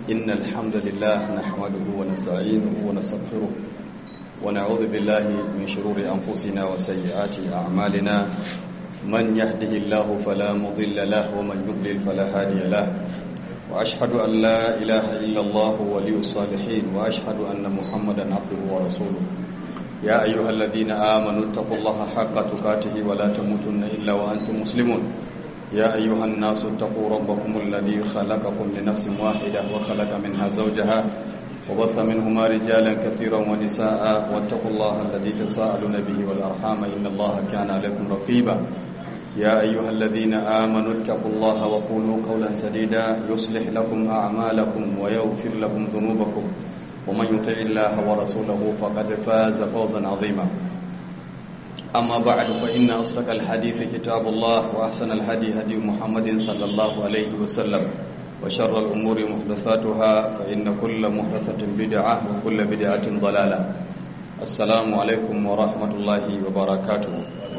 إن الحمد لله نحمده ونستعينه ونستغفره ونعوذ بالله من شرور أنفسنا وسيئات أعمالنا من يهده الله فلا مضل له ومن يضلل فلا هادي له وأشهد أن لا إله إلا الله ولي الصالحين وأشهد أن محمدا عبده ورسوله يا أيها الذين آمنوا اتقوا الله حق تقاته ولا تموتن إلا وأنتم مسلمون يا أيها الناس اتقوا ربكم الذي خلقكم لنفس واحدة وخلق منها زوجها وبث منهما رجالا كثيرا ونساء واتقوا الله الذي تساءلون به والأرحام إن الله كان عليكم رقيبا يا أيها الذين آمنوا اتقوا الله وقولوا قولا سديدا يصلح لكم أعمالكم ويغفر لكم ذنوبكم ومن يطع الله ورسوله فقد فاز فوزا عظيما أما بعد فإن أصدق الحديث كتاب الله وأحسن الهدي هدي محمد صلى الله عليه وسلم وشر الأمور محدثاتها فإن كل محدثة بدعة وكل بدعة ضلالة السلام عليكم ورحمة الله وبركاته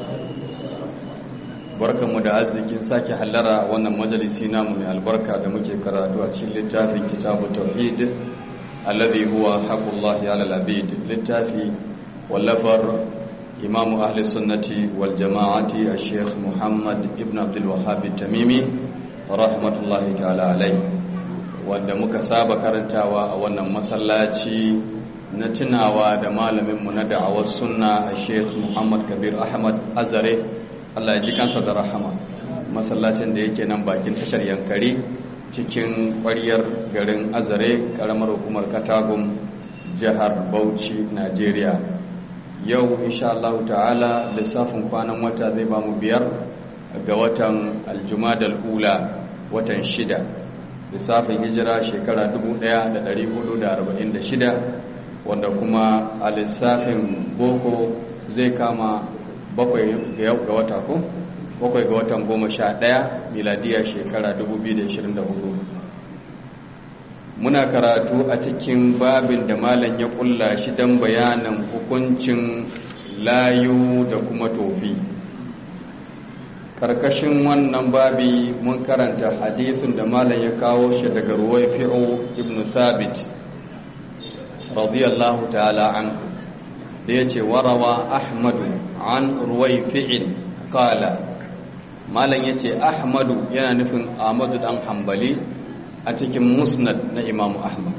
barkanmu da arzikin sake hallara a wannan majalisi namu mai albarka da muke karatu a cikin littafin kitabu tauhid alladhi huwa haqqullahi ala al-abid littafi wallafar imamu ahli sunnati wal jama'ati al-sheikh muhammad ibn abdul wahhab tamimi rahmatullahi ta'ala alai wanda muka saba karantawa a wannan masallaci na tunawa da malaminmu na da'awar sunna al-sheikh muhammad kabir ahmad azare Allah ya ji kansa da rahama masallacin da yake nan bakin tashar yankari cikin ƙwaryar garin azare ƙaramar hukumar katagun jihar bauchi najeriya yau insha Allah ta'ala lissafin kwanan wata zai ba mu biyar ga watan aljumadal ula watan shida lissafin hijira shekara 1446 wanda kuma a lissafin boko zai kama bakwai ga wata ko bakwai ga watan goma sha ɗaya miladiya shekara 2024 muna karatu a cikin babin da malam ya kulla shi don bayanan hukuncin layu da kuma tofi karkashin wannan babi mun karanta hadisin da malam ya kawo shi daga ruwai fi'o ibn thabit radiyallahu ta'ala an da ya ce warawa ahmadu an ruwai fi'in kala malam ya ce ahmadu yana nufin ahmadu dan hambali a cikin musnad na imamu ahmad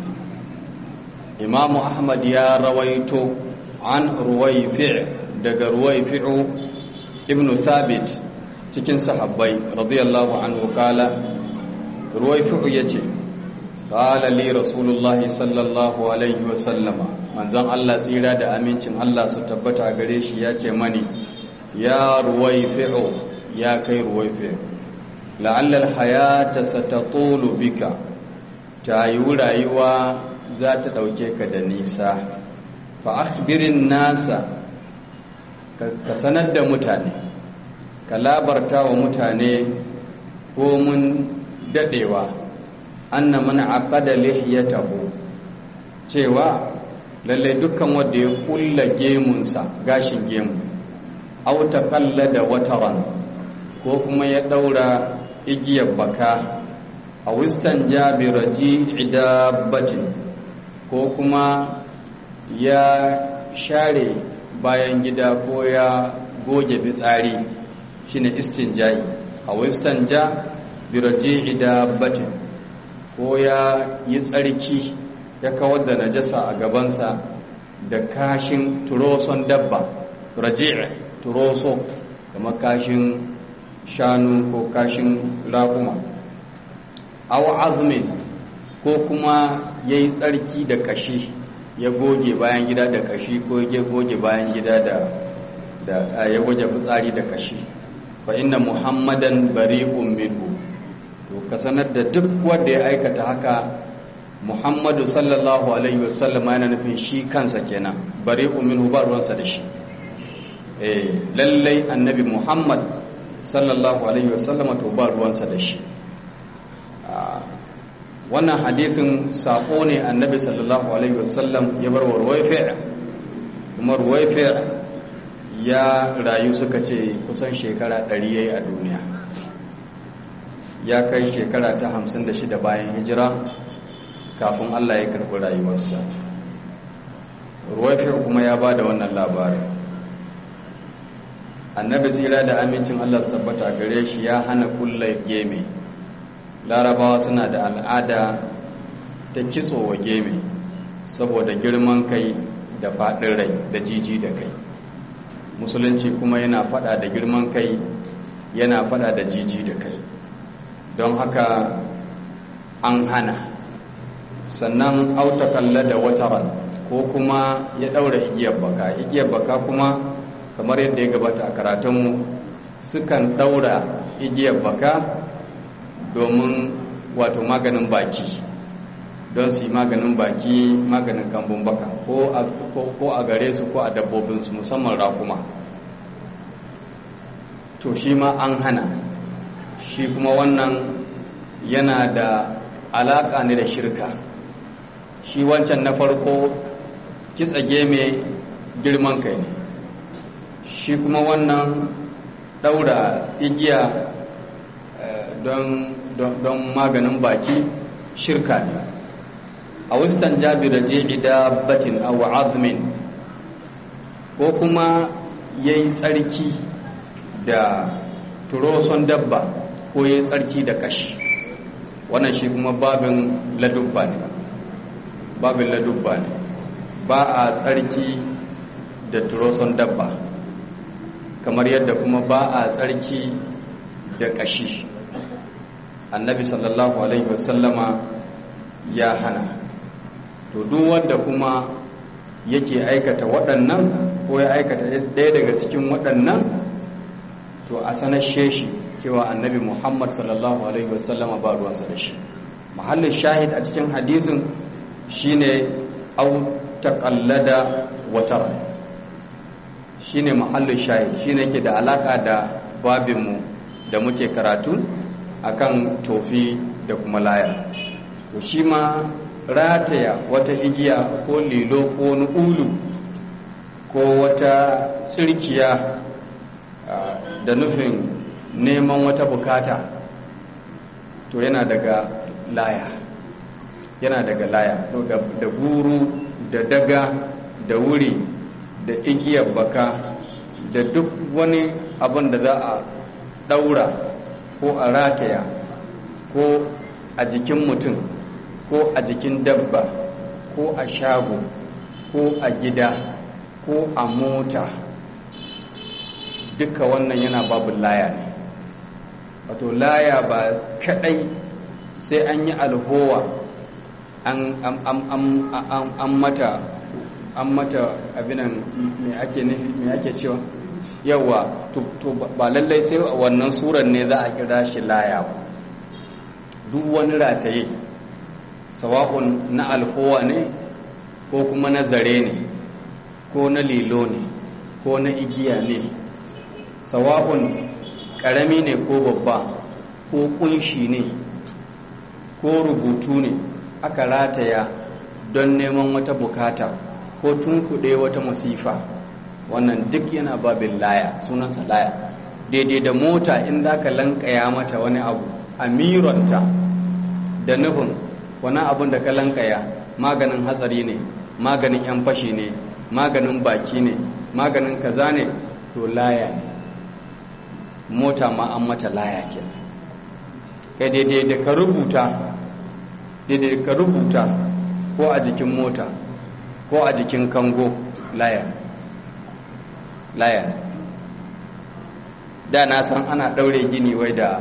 imamu ahmad ya rawaito an ruwai fi' daga ruwai fi'u ibn thabit cikin sahabbai radiyallahu anhu kala ruwai fi'u ya ce kala li rasulullahi sallallahu alaihi wasallama manzon Allah tsira da amincin Allah su tabbata gare shi ya ce mani ya ruwaifi'u ya kai ruwaifi'u la'allal hayata satatulu bika ta yi rayuwa za ta ɗauke ka da nisa fa akhbirin nasa ka sanar da mutane ka labarta wa mutane ko mun daɗewa anna man aqada lihiyatahu cewa lallai dukkan wanda ya kulla gemunsa gashin gemu auta kalla da wataran ko kuma ya daura igiyar baka a wistan jabiraji idabbatin ko kuma ya share bayan gida ko ya goge fitsari shine istinjayi a wistan jabiraji idabbatin ko ya yi tsarki ya kawar da najasa a gabansa da kashin turoson dabba raji'a turoso kamar kashin shanu ko kashin raƙuma aw azmin ko kuma ya yi tsarki da kashi ya goge bayan gida da kashi ko ya goge bayan gida da ya goge fitsari da kashi fa inna muhammadan bari'un minhu to ka sanar da duk wanda ya aikata haka muhammadu sallallahu alaihi wasallam yana nufin shi kansa kenan bari minhu ba ruwansa da shi eh lallai annabi muhammad sallallahu alaihi wasallam to ba ruwansa da shi wannan hadithin sako ne annabi sallallahu alaihi wasallam ya bar wa ruwaifi' kuma ruwaifi' ya rayu suka ce kusan shekara 100 yayi a duniya ya kai shekara ta 56 bayan hijira kafin Allah ya karɓi rayuwarsa ruwaifi kuma ya ba da wannan labarin annabi tsira da amincin Allah su tabbata gare shi ya hana kulla geme larabawa suna da al'ada ta kitso wa geme saboda girman kai da faɗin rai da jiji da kai musulunci kuma yana faɗa da girman kai yana faɗa da jiji da kai don haka an hana sannan auta kalla da wataran ko kuma ya ɗaura igiyar baka igiyar baka kuma kamar yadda ya gabata a karatunmu sukan ɗaura igiyar baka domin wato maganin baki don su yi maganin baki maganin kambun baka ko a gare su ko a dabbobinsu musamman rakuma to shi ma an hana shi kuma wannan yana da alaƙa ne da shirka shi wancan na farko kitsa geme girman kai ne shi kuma wannan ɗaura igiya don maganin baki shirka ne a wistan jabi da da batin aw azmin ko kuma ya yi tsarki da turoson dabba ko ya yi tsarki da kashi wannan shi kuma babin ladubba ne babin ladubba ne ba a tsarki da turoson dabba kamar yadda kuma ba a tsarki da kashi annabi sallallahu alaihi wasallama ya hana to duk wanda kuma yake aikata waɗannan ko ya aikata ɗaya daga cikin waɗannan to a sanashe shi cewa annabi muhammad sallallahu alaihi wasallama ba ruwansa da shi mahallin shahid a cikin hadisin shine au taqallada watar shine mahallin shahid shine ke da alaka da babinmu da muke karatu akan tofi da kuma laya to shi ma rataya wata igiya ko lilo ko ulu ko wata tsirkiya da nufin neman wata bukata to yana daga laya yana daga laya da guru da daga da wuri da igiyar baka da duk wani abin da za a daura ko a rataya ko a jikin mutum ko a jikin dabba ko a shago ko a gida ko a mota duka wannan yana babu laya ne wato laya ba kadai sai an yi alhowa an mata an mata abinan mai ake nufi mai ake cewa yawa to ba lallai sai wannan suran ne za a kira shi laya ba duk wani rataye sawa'un na alhowa ne ko kuma na zare ne ko na lilo ne ko na igiya ne sawa'un ƙarami ne ko babba ko kunshi ne ko rubutu ne aka rataya don neman wata bukata ko tunkuɗe wata masifa wannan duk yana babin laya sunansa laya daidai da mota in za ka lankaya mata wani abu a mironta da nufin wani abun da ka lankaya maganin hatsari ne maganin yan fashi ne maganin baki ne maganin kaza ne to laya ne mota ma an mata laya ke kai daidai da ka rubuta daidai da ka rubuta ko a jikin mota ko a jikin kango laya laya da na san ana ɗaure gini wai da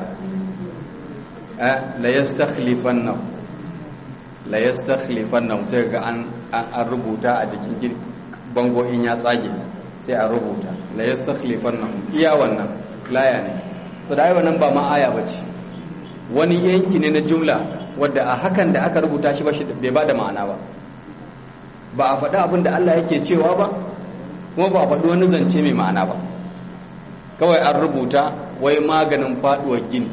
la yastakhlifan nan la yastakhlifan nan sai ga an an rubuta a jikin bango in ya tsage sai a rubuta la yastakhlifan nan iya wannan laya ne to da wannan ba ma aya bace wani yanki ne na jumla wadda a hakan da aka rubuta shi ba shi bai bada ma'ana ba ba a faɗi abin da Allah yake cewa ba kuma ba a faɗi wani zance mai ma'ana ba kawai an rubuta wai maganin faɗuwar gini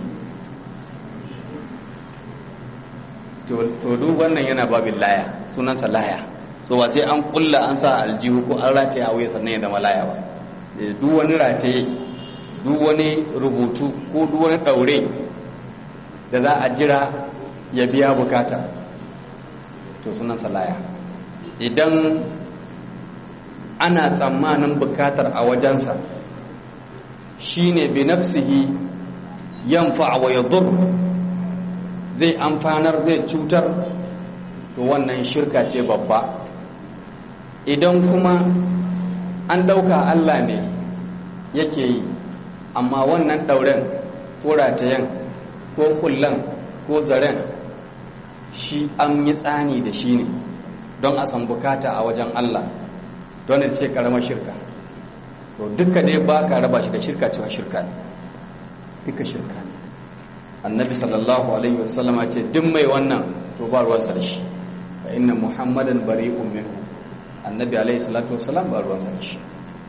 to duk wannan yana babin laya sunansa laya so ba sai an kulla an sa aljihu ko an rataye a wuya sannan ya zama laya ba duk wani rataye duk wani rubutu ko duk wani ɗaure da za a jira ya biya bukata to sunansa laya idan ana tsammanin bukatar a wajensa shine bi nafsihi yanfa wa yadur zai amfanar zai cutar to wannan shirka ce babba idan kuma an ɗauka Allah ne yake yi amma wannan ɗauren ko ratayen ko kullan ko zaren shi an yi tsani da shi ne don a san bukata a wajen Allah don da ce karamar shirka to duka dai ba ka raba shi da shirka cewa shirka ne duka shirka ne annabi sallallahu alaihi wasallama ce duk mai wannan to ba ruwansa da shi fa inna muhammadan bari'un minhu annabi alaihi salatu wasallam ba ruwansa da shi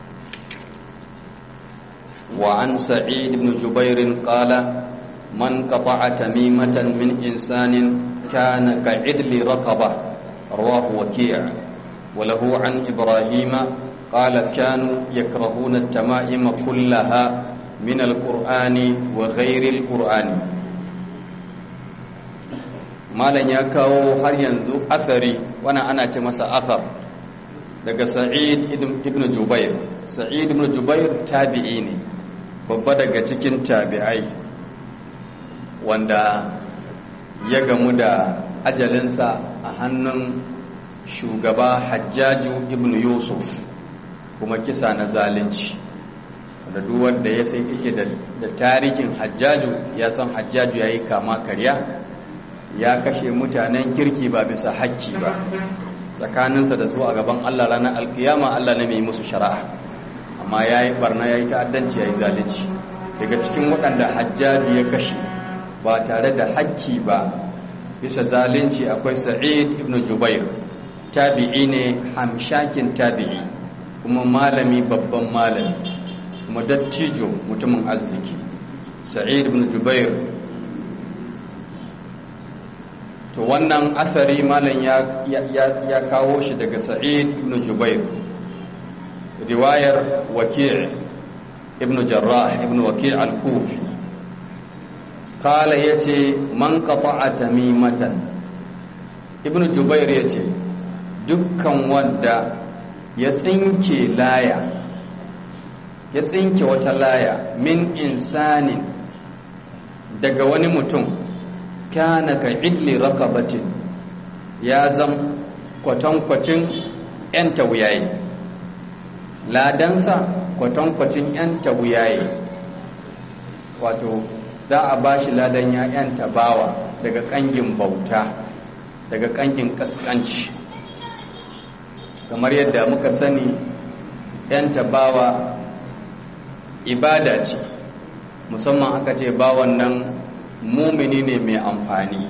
wa an sa'id ibn jubair qala man qata'a tamimatan min insanin kana ka'idli raqaba rawahu waki' wa lahu an ibrahima qala kanu yakrahuna at-tama'ima kullaha min al-qur'ani wa ghayri al-qur'ani malan ya kawo har yanzu athari wannan ana ce masa athar daga sa'id ibn jubair sa'id ibn jubair tabi'i ne babba daga cikin tabi'ai wanda ya gamu da ajalinsa a hannun shugaba hajjaju ibn yusuf kuma kisa na zalunci da wanda ya sai yake da tarihin hajjaju ya san hajjaju ya yi kama karya ya kashe mutanen kirki ba bisa hakki ba tsakaninsa da su a gaban Allah ranar alkiyama Allah ne mai musu shari'a amma ya yi barna ya yi ta'addanci ya yi zalici daga cikin waɗanda hajjabi ya kashe ba tare da hakki ba bisa zalunci akwai sa'id ibn jubair tabi'i ne hamshakin tabi'i kuma malami babban malami kuma dattijo mutumin arziki sa'id ibn jubair to wannan asari malam ya kawo shi daga sa'id ibn jubair riwayar waki' ibn jarrah ibn waki' al-kufi kala yace man qata'a tamimatan ibn jubair yace dukkan wanda ya tsinke laya ya tsinke wata laya min insanin daga wani mutum kana ka idli rakabatin ya zam kwatankwacin 'yan tawuyaye ladansa kwatankwacin 'yan tawuyaye wato za a ba shi ladan ya 'yan tabawa daga kangin bauta daga kangin kaskanci kamar yadda muka sani 'yan tabawa ibada ce musamman aka ce bawan nan mumini ne mai amfani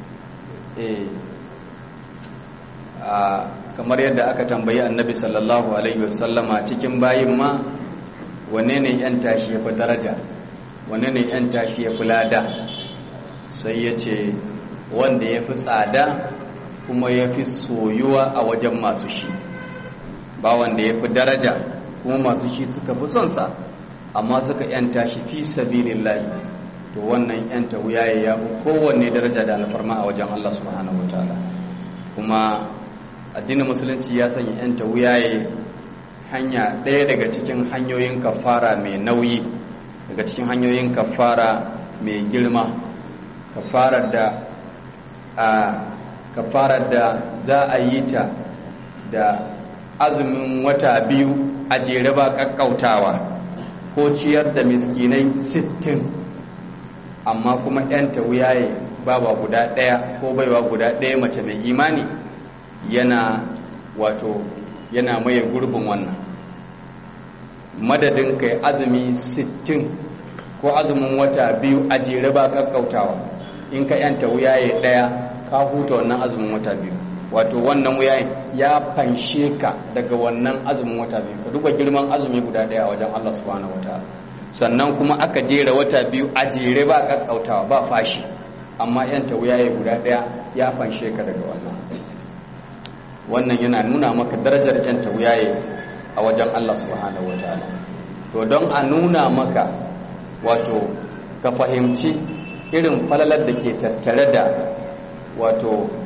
kamar yadda aka tambayi annabi sallallahu alaihi wasallama cikin bayin ma wane ne yan tashi ya fi daraja wane ne yan tashi ya fi lada sai ya ce wanda ya fi tsada kuma ya fi soyuwa a wajen masu shi ba wanda ya fi daraja kuma masu shi suka fi son sa amma suka yan tashi fi sabilillahi to wannan yan tawuyaye ya fi kowanne daraja da alfarma a wajen Allah subhanahu wataala kuma addinin musulunci ya sanya yan tawuyaye hanya ɗaya daga cikin hanyoyin kafara mai nauyi daga cikin hanyoyin kafara mai girma kafarar da a kafarar da za a yi ta da azumin wata biyu a jere ba kakkautawa ko ciyar da miskinai sittin amma kuma ‘yanta wuyaye baba guda ɗaya ko baiwa guda ɗaya mace mai imani yana wato yana maye gurbin wannan madadin kai azumi sittin ko azumin wata biyu a jere ba kakkautawa in ka ‘yanta wuyaye ɗaya ka huta wannan azumin wata biyu wato wannan wuyaye ya fanshe ka daga wannan azumin wata biyu ka duba girman azumi guda ɗaya a wajen Allah subhanahu wataala sannan kuma aka jera wata biyu a jere ba kakkautawa ba fashi amma yan tawuyaye guda daya ya fanshe ka daga wannan wannan yana nuna maka darajar yan tawuyaye a wajen Allah subhanahu wataala to don a nuna maka wato ka fahimci irin falalar da ke tattare da wato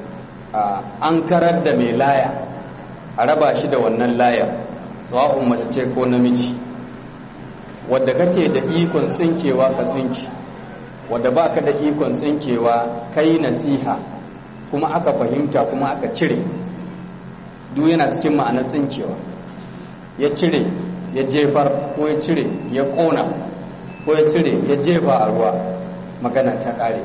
an karar da mai laya a raba shi da wannan layar sawa'un mace ce ko namiji wadda kake da ikon tsinkewa ka tsinki wadda baka da ikon tsinkewa kai nasiha kuma aka fahimta kuma aka cire duk yana cikin ma'anar tsinkewa ya cire ya jefar ko ya cire ya kona ko ya cire ya jefa a ruwa magana ta kare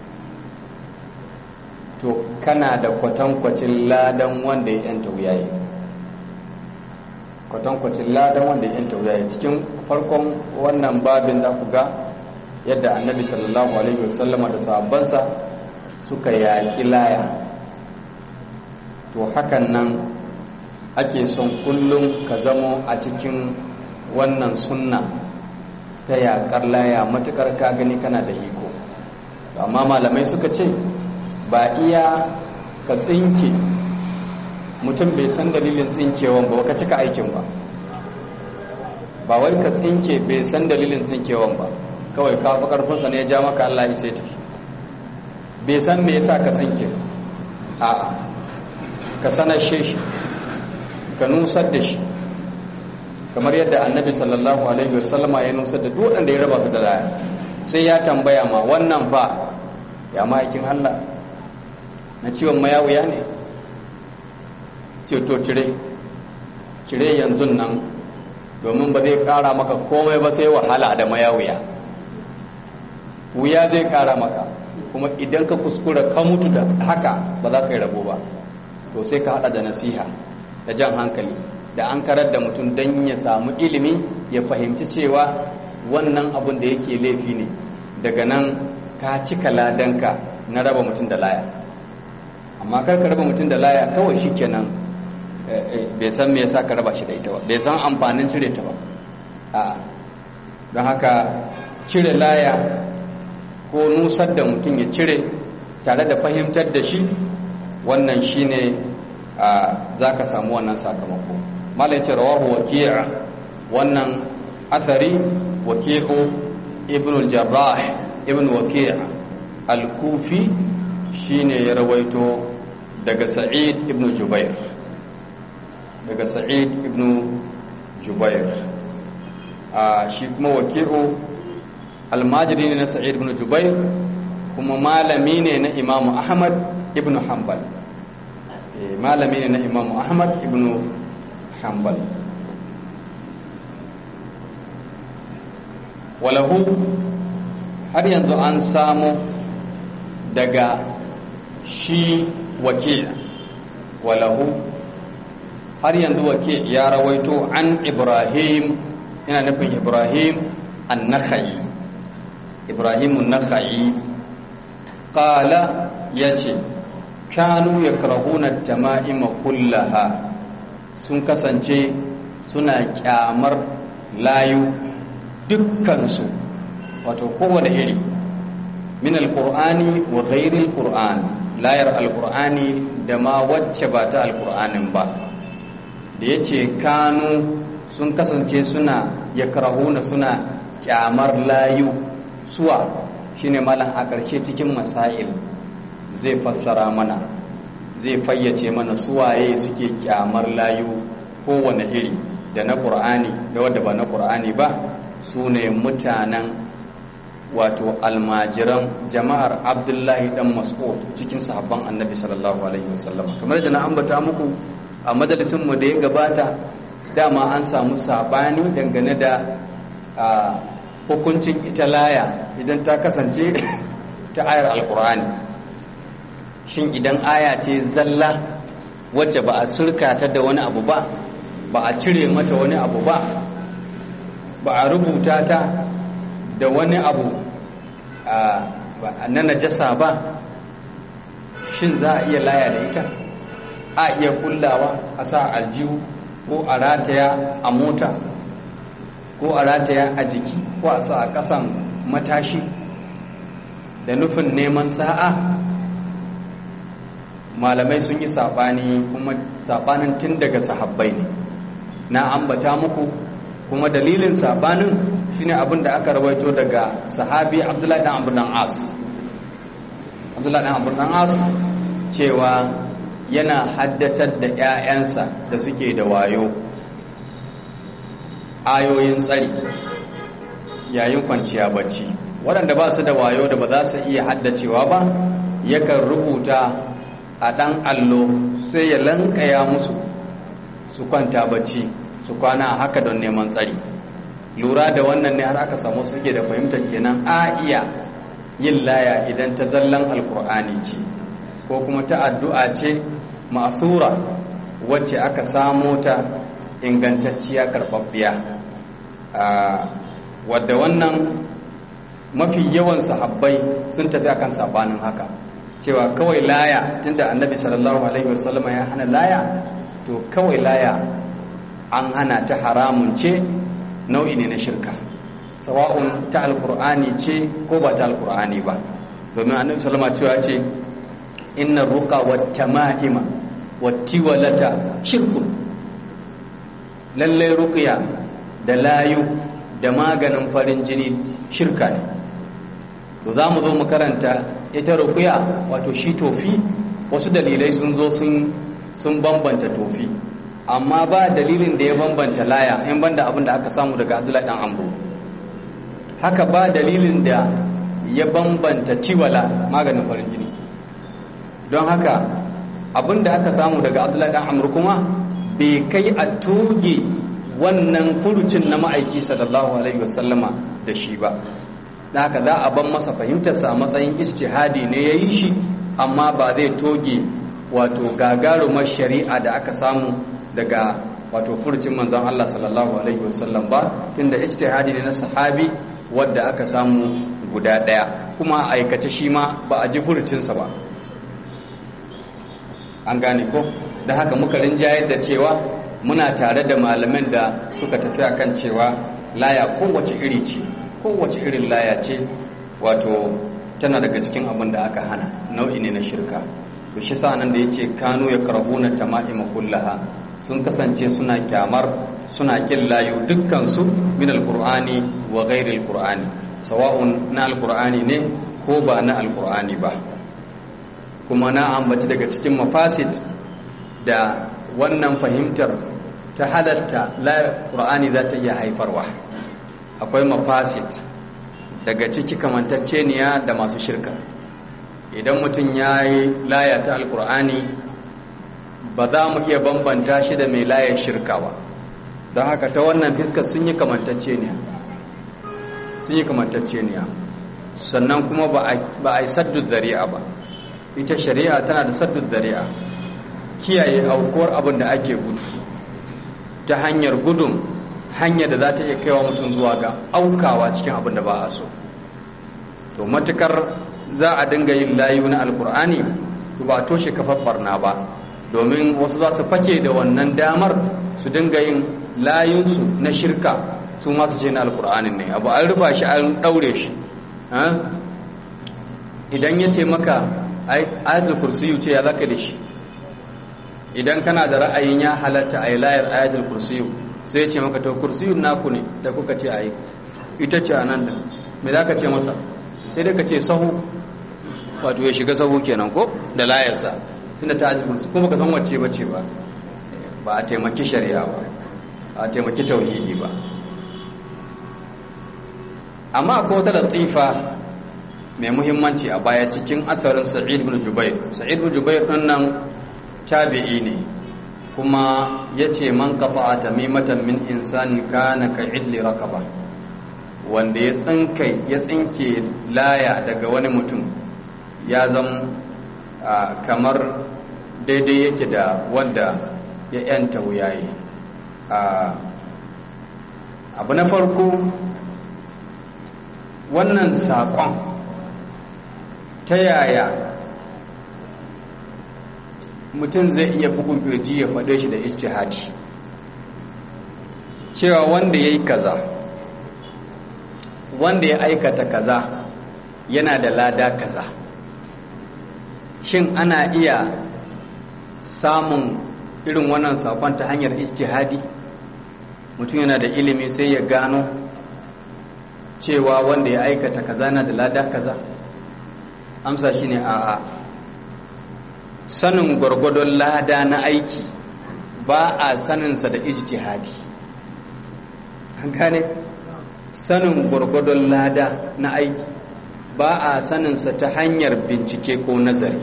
to kana da kwatankwacin ladan wanda ya yanta wuyaye kwatankwacin ladan wanda ya yanta wuyaye cikin farkon wannan babin da ku ga yadda annabi sallallahu alaihi wasallama da sahabbansa suka yaƙi laya to hakan nan ake son kullum ka zamo a cikin wannan sunna ta yaƙar laya matuƙar ka gani kana da iko amma malamai suka ce ba iya ka tsinke mutum bai san dalilin tsinkewan ba ka cika aikin ba ba wai ka tsinke bai san dalilin tsinkewan ba kawai ka fi karfinsa ne ya ja maka Allah ya ta bai san me yasa ka tsinke a ka sanar shi ka nusar da shi kamar yadda annabi sallallahu alaihi wasallama ya nusar da duk wanda ya raba su da laya sai ya tambaya ma wannan fa ya ma'aikin Allah na ciwon mayawuya ne ce to cire cire yanzu nan domin ba zai kara maka komai ba sai wahala da mayawuya wuya zai kara maka kuma idan ka kuskura ka mutu da haka ba za ka yi rabo ba to sai ka hada da nasiha da jan hankali da an karar da mutum don ya samu ilimi ya fahimci cewa wannan abin da yake laifi ne daga nan ka cika ladanka na raba mutum da laya amma kar ka raba mutum da laya kawai shi kenan bai san me yasa ka raba shi da ita ba bai san amfanin cire ta ba a don haka cire laya ko nusar da mutum ya cire tare da fahimtar da shi wannan shine za ka samu wannan sakamako malai ce rawahu waki'a wannan athari waki'u ibn al-jarrah ibn waki'a al-kufi shine ya rawaito daga sa'id ibn jubair daga sa'id ibn jubair a shi kuma waki'u almajiri ne na sa'id ibn jubair kuma malami ne na imamu ahmad ibn hanbal malami ne na imamu ahmad ibn hanbal walahu har yanzu an samu daga shi wakil walahu har yanzu wakil ya rawaito an ibrahim yana nufin ibrahim an-nakhai ibrahim an-nakhai qala yace kanu yakrahuna at-tama'ima kullaha sun kasance suna kyamar layu dukkansu wato kowane iri min alkur'ani wa ghairil qur'an layar alkur'ani da ma wacce ba ta alkur'anin ba da yace kanu sun kasance suna yakrahuna suna kyamar layu suwa shine malam a ƙarshe cikin masail zai fassara mana zai fayyace mana suwaye suke kyamar layu kowane iri da na ƙur'ani da wadda ba na ƙur'ani ba su ne mutanen wato almajiran jama'ar abdullahi dan mas'ud cikin sahabban annabi sallallahu alaihi wasallam kamar da na ambata muku a majalisin mu da ya gabata dama an samu sabani dangane da hukuncin ita laya idan ta kasance ta ayar alkur'ani shin idan aya ce zalla wacce ba a surkata da wani abu ba ba a cire mata wani abu ba ba a rubuta ta da wani abu na najasa ba shin za a iya laya da ita a iya kullawa a sa aljihu ko a rataya a mota ko a rataya a jiki ko a sa a ƙasan matashi da nufin neman sa'a malamai sun yi saɓani kuma saɓanin tun daga sahabbai ne na ambata muku kuma dalilin saɓanin shine abin da aka rawaito daga sahabi abdullahi dan amr dan as abdullahi dan amr dan as cewa yana haddatar da 'ya'yansa da suke da wayo ayoyin tsari yayin kwanciya bacci waɗanda ba su da wayo da ba za su iya haddacewa ba yakan rubuta a ɗan allo sai ya lankaya musu su kwanta bacci su kwana haka don neman tsari lura da wannan ne har aka samu suke da fahimtar kenan a iya yin laya idan ta zallan alkur'ani ce ko kuma ta addu'a ce ma'asura wacce aka samo ta ingantacciya karɓaɓɓiya wadda wannan mafi yawan sahabbai sun tafi akan sabanin haka cewa kawai laya tunda annabi sallallahu alaihi wasallama ya hana laya to kawai laya an hana ta haramun ce nau'i ne na shirka sawa'un ta alkur'ani ce ko ba ta alkur'ani ba domin annabi sallama cewa ce inna ruqa wat tama'ima wat tiwalata shirkun lalle ruqya da layu da maganin farin jini shirka ne to za mu zo mu karanta ita ruqya wato shi tofi wasu dalilai sun zo sun sun bambanta tofi amma ba dalilin da ya bambanta laya in banda abin da aka samu daga Abdullahi dan Amru haka ba dalilin da ya bambanta tiwala maganin farin jini don haka abin da aka samu daga Abdullahi dan Amru kuma bai kai a toge wannan furucin na ma'aiki sallallahu alaihi wasallama da shi ba da haka za a ban masa fahimtarsa a matsayin ijtihadi ne ya yi shi amma ba zai toge wato gagarumar shari'a da aka samu daga wato furucin manzon Allah sallallahu alaihi wasallam ba tunda ijtihadi ne na sahabi wadda aka samu guda daya kuma aikace shi ma ba a ji furucinsa ba an gane ko da haka muka rinjayar da cewa muna tare da malaman da suka tafi akan cewa laya kowace iri ce kowace irin laya ce wato tana daga cikin abin da aka hana nau'i ne na shirka to shi sa nan da yace kanu ya karbuna tama'ima kullaha sun kasance suna kyamar suna kin layu dukkan su min alqur'ani wa ghairi alqur'ani sawa'un na alqur'ani ne ko ba na alqur'ani ba kuma na ambaci daga cikin mafasid da wannan fahimtar ta halatta la qur'ani za ta iya haifarwa akwai mafasid daga ciki kamantacceniya da masu shirka idan mutum ya yi laya ta alkur'ani ba za mu iya bambanta shi da mai layar shirka ba don haka ta wannan fiskar sun yi kamantacceniya sun yi kamantacceniya sannan kuma ba a yi saddun zari'a ba ita shari'a tana da saddun zari'a kiyaye aukuwar abin da ake gudu ta hanyar gudun hanyar da za ta iya kaiwa mutum zuwa ga aukawa cikin abin da ba a so to matukar za a dinga yin layu na alkur'ani to ba toshe kafar barna ba domin wasu za su fake da wannan damar su dinga yin layunsu na shirka su masu ce na alkur'ani ne abu an rufa shi an daure shi idan ya ce maka ayatul kursiyu ce ya zaka da shi idan kana da ra'ayin ya halatta a yi layar ayatul kursiyu sai ya ce maka to kursiyun naku ne da kuka ce a yi ita ce a nan da me za ka ce masa sai dai ka ce sahu wato ya shiga sahu kenan ko da layarsa tunda ta ajibin su kuma ka san wacce bace ba ba a taimaki shari'a ba a taimaki tauhidi ba amma akwai wata latifa mai muhimmanci a baya cikin asarin sa'id bin jubair sa'id bin jubair din nan tabi'i ne kuma yace man qata'a tamimatan min insani kana ka idli rakaba wanda ya tsinke ya tsinke laya daga wani mutum ya zama kamar daidai yake da wanda ya yanta wuyaye abu na farko wannan saƙon ta yaya mutum zai iya bugun kirji ya faɗe shi da ijtihadi cewa wanda ya yi kaza wanda ya aikata kaza yana da lada kaza shin ana iya samun irin wannan sakon ta hanyar ijtihadi mutum yana da ilimi sai ya gano cewa wanda ya aikata kaza na da lada kaza amsa shine a'a sanin gwargwadon lada na aiki ba a saninsa da ijtihadi an gane sanin gwargwadon lada na aiki ba a saninsa ta hanyar bincike ko nazari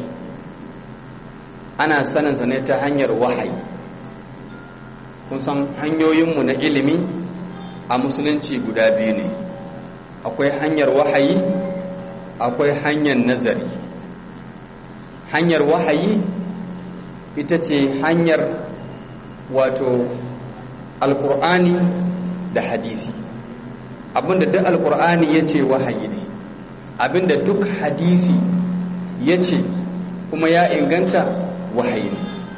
ana saninsa ne ta hanyar wahayi kun san hanyoyinmu na ilimi a musulunci guda biyu ne akwai hanyar wahayi akwai hanyar nazari hanyar wahayi ita ce hanyar wato alkur'ani da hadisi abinda duk alkur'ani ya ce wahayi ne abinda duk hadisi ya ce kuma ya inganta wahayi ne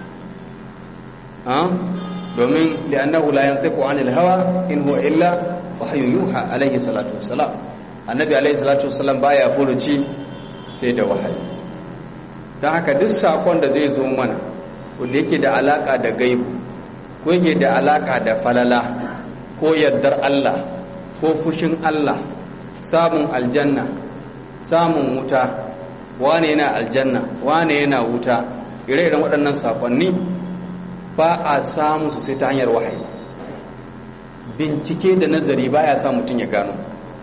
domin li'annahu la yantiqu 'anil hawa in huwa illa wahyu yuha alayhi salatu wassalam annabi alayhi salatu wassalam baya furuci sai da wahayi dan haka duk sakon da zai zo mana wanda yake da alaka da gaibu ko yake da alaka da falala ko yardar Allah ko fushin Allah samun aljanna samun wuta wane yana aljanna wane yana wuta ire-iren waɗannan sakonni ba a samu su sai ta hanyar wahayi bincike da nazari ba ya sa mutum ya gano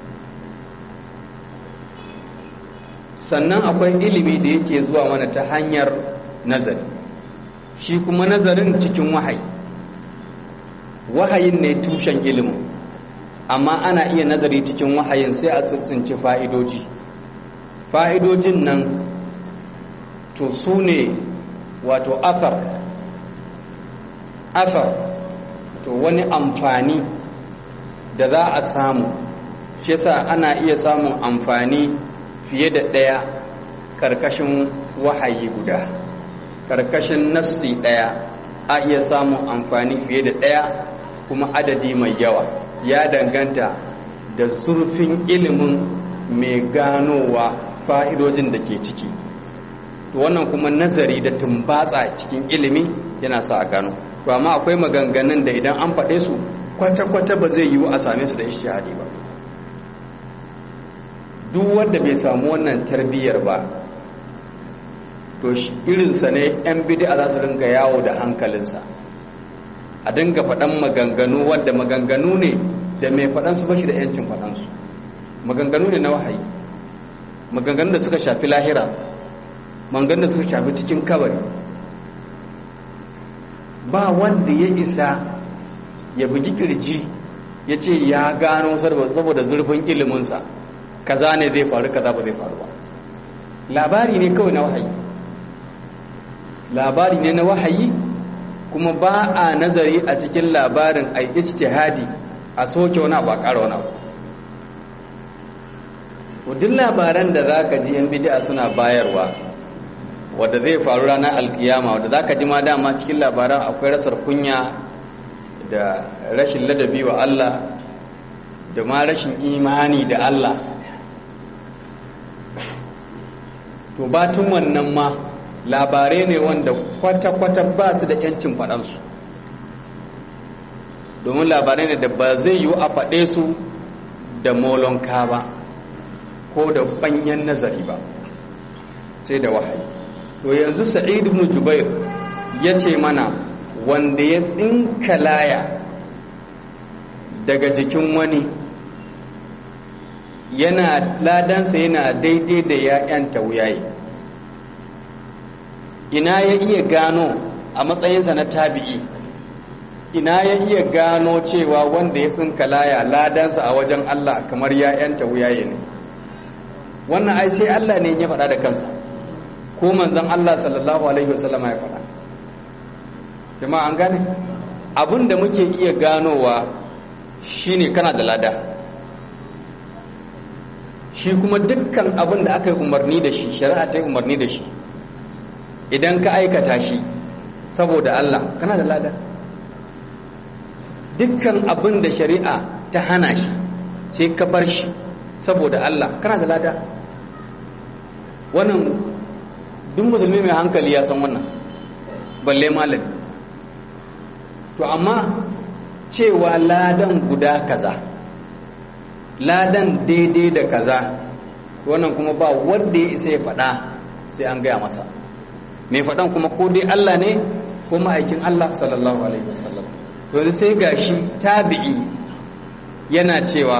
sannan akwai ilimi da yake zuwa mana ta hanyar nazari shi kuma nazarin cikin wahayi wahayin ne tushen ilimin amma ana iya nazari cikin wahayin sai a tsitsinci fa'idoji fa'idojin nan to su ne wato afar afar to wani amfani da za a samu shi yasa ana iya samun amfani fiye da ɗaya ƙarƙashin wahayi guda ƙarƙashin nassi ɗaya a iya samun amfani fiye da ɗaya kuma adadi mai yawa ya danganta da zurfin ilimin mai ganowa fa'idojin da ke ciki to wannan kuma nazari da tumbatsa cikin ilimi yana sa a gano to amma akwai maganganun da idan an faɗe su kwata-kwata ba zai yiwu a same su da ishihadi ba duk wanda bai samu wannan tarbiyyar ba to irinsa ne 'yan bidi'a za su ringa yawo da hankalinsa a dinga faɗan maganganu wadda maganganu ne da mai faɗansu ba shi da 'yancin faɗansu maganganu ne na wahayi maganganu da suka shafi lahira maganganu da suka shafi cikin kabari ba wanda ya isa ya bugi kirji ya ce ya gano saboda zurfin iliminsa kaza ne zai faru kaza ba zai faru ba labari ne kawai na wahayi labari ne na wahayi kuma ba a nazari a cikin labarin a ijtihadi a soke wani abu a ƙara wani abu duk labaran da za ka ji yan bidi'a suna bayarwa wadda zai faru ranar alkiyama wadda za ka ji ma dama cikin labaran akwai rasar kunya da rashin ladabi wa Allah da ma rashin imani da Allah to batun wannan ma labarai ne wanda kwata-kwata ba su da yancin faɗansu domin labarai ne da ba zai yiwu a faɗe su da molonka ba ko da ɓanyen nazari ba sai da wahayi to yanzu sa'id ibn jubair ya ce mana wanda ya tsinka laya daga jikin wani yana ladansa yana daidai da ya'yan tauyaye ina ya iya gano a matsayinsa na tabi'i ina ya iya gano cewa wanda ya tsinka laya ladansa a wajen Allah kamar ya'yan tauyaye ne wannan ai sai Allah ne ya faɗa da kansa ko manzon Allah sallallahu alaihi wasallama ya faɗa jama'a an gane abin da muke iya ganowa shine kana da lada shi kuma dukkan abin da aka yi umarni da shi shari'a ta yi umarni da shi idan ka aikata shi saboda Allah kana da lada dukkan abin da shari'a ta hana shi sai ka bar shi saboda Allah kana da lada wannan duk musulmi mai hankali ya san wannan balle malami to amma cewa ladan guda kaza ladan daidai da kaza wannan kuma ba wanda ya isa ya faɗa sai an gaya masa mai faɗan kuma ko dai Allah ne ko ma'aikin Allah sallallahu alaihi wasallam yanzu sai gashi tabi'i yana cewa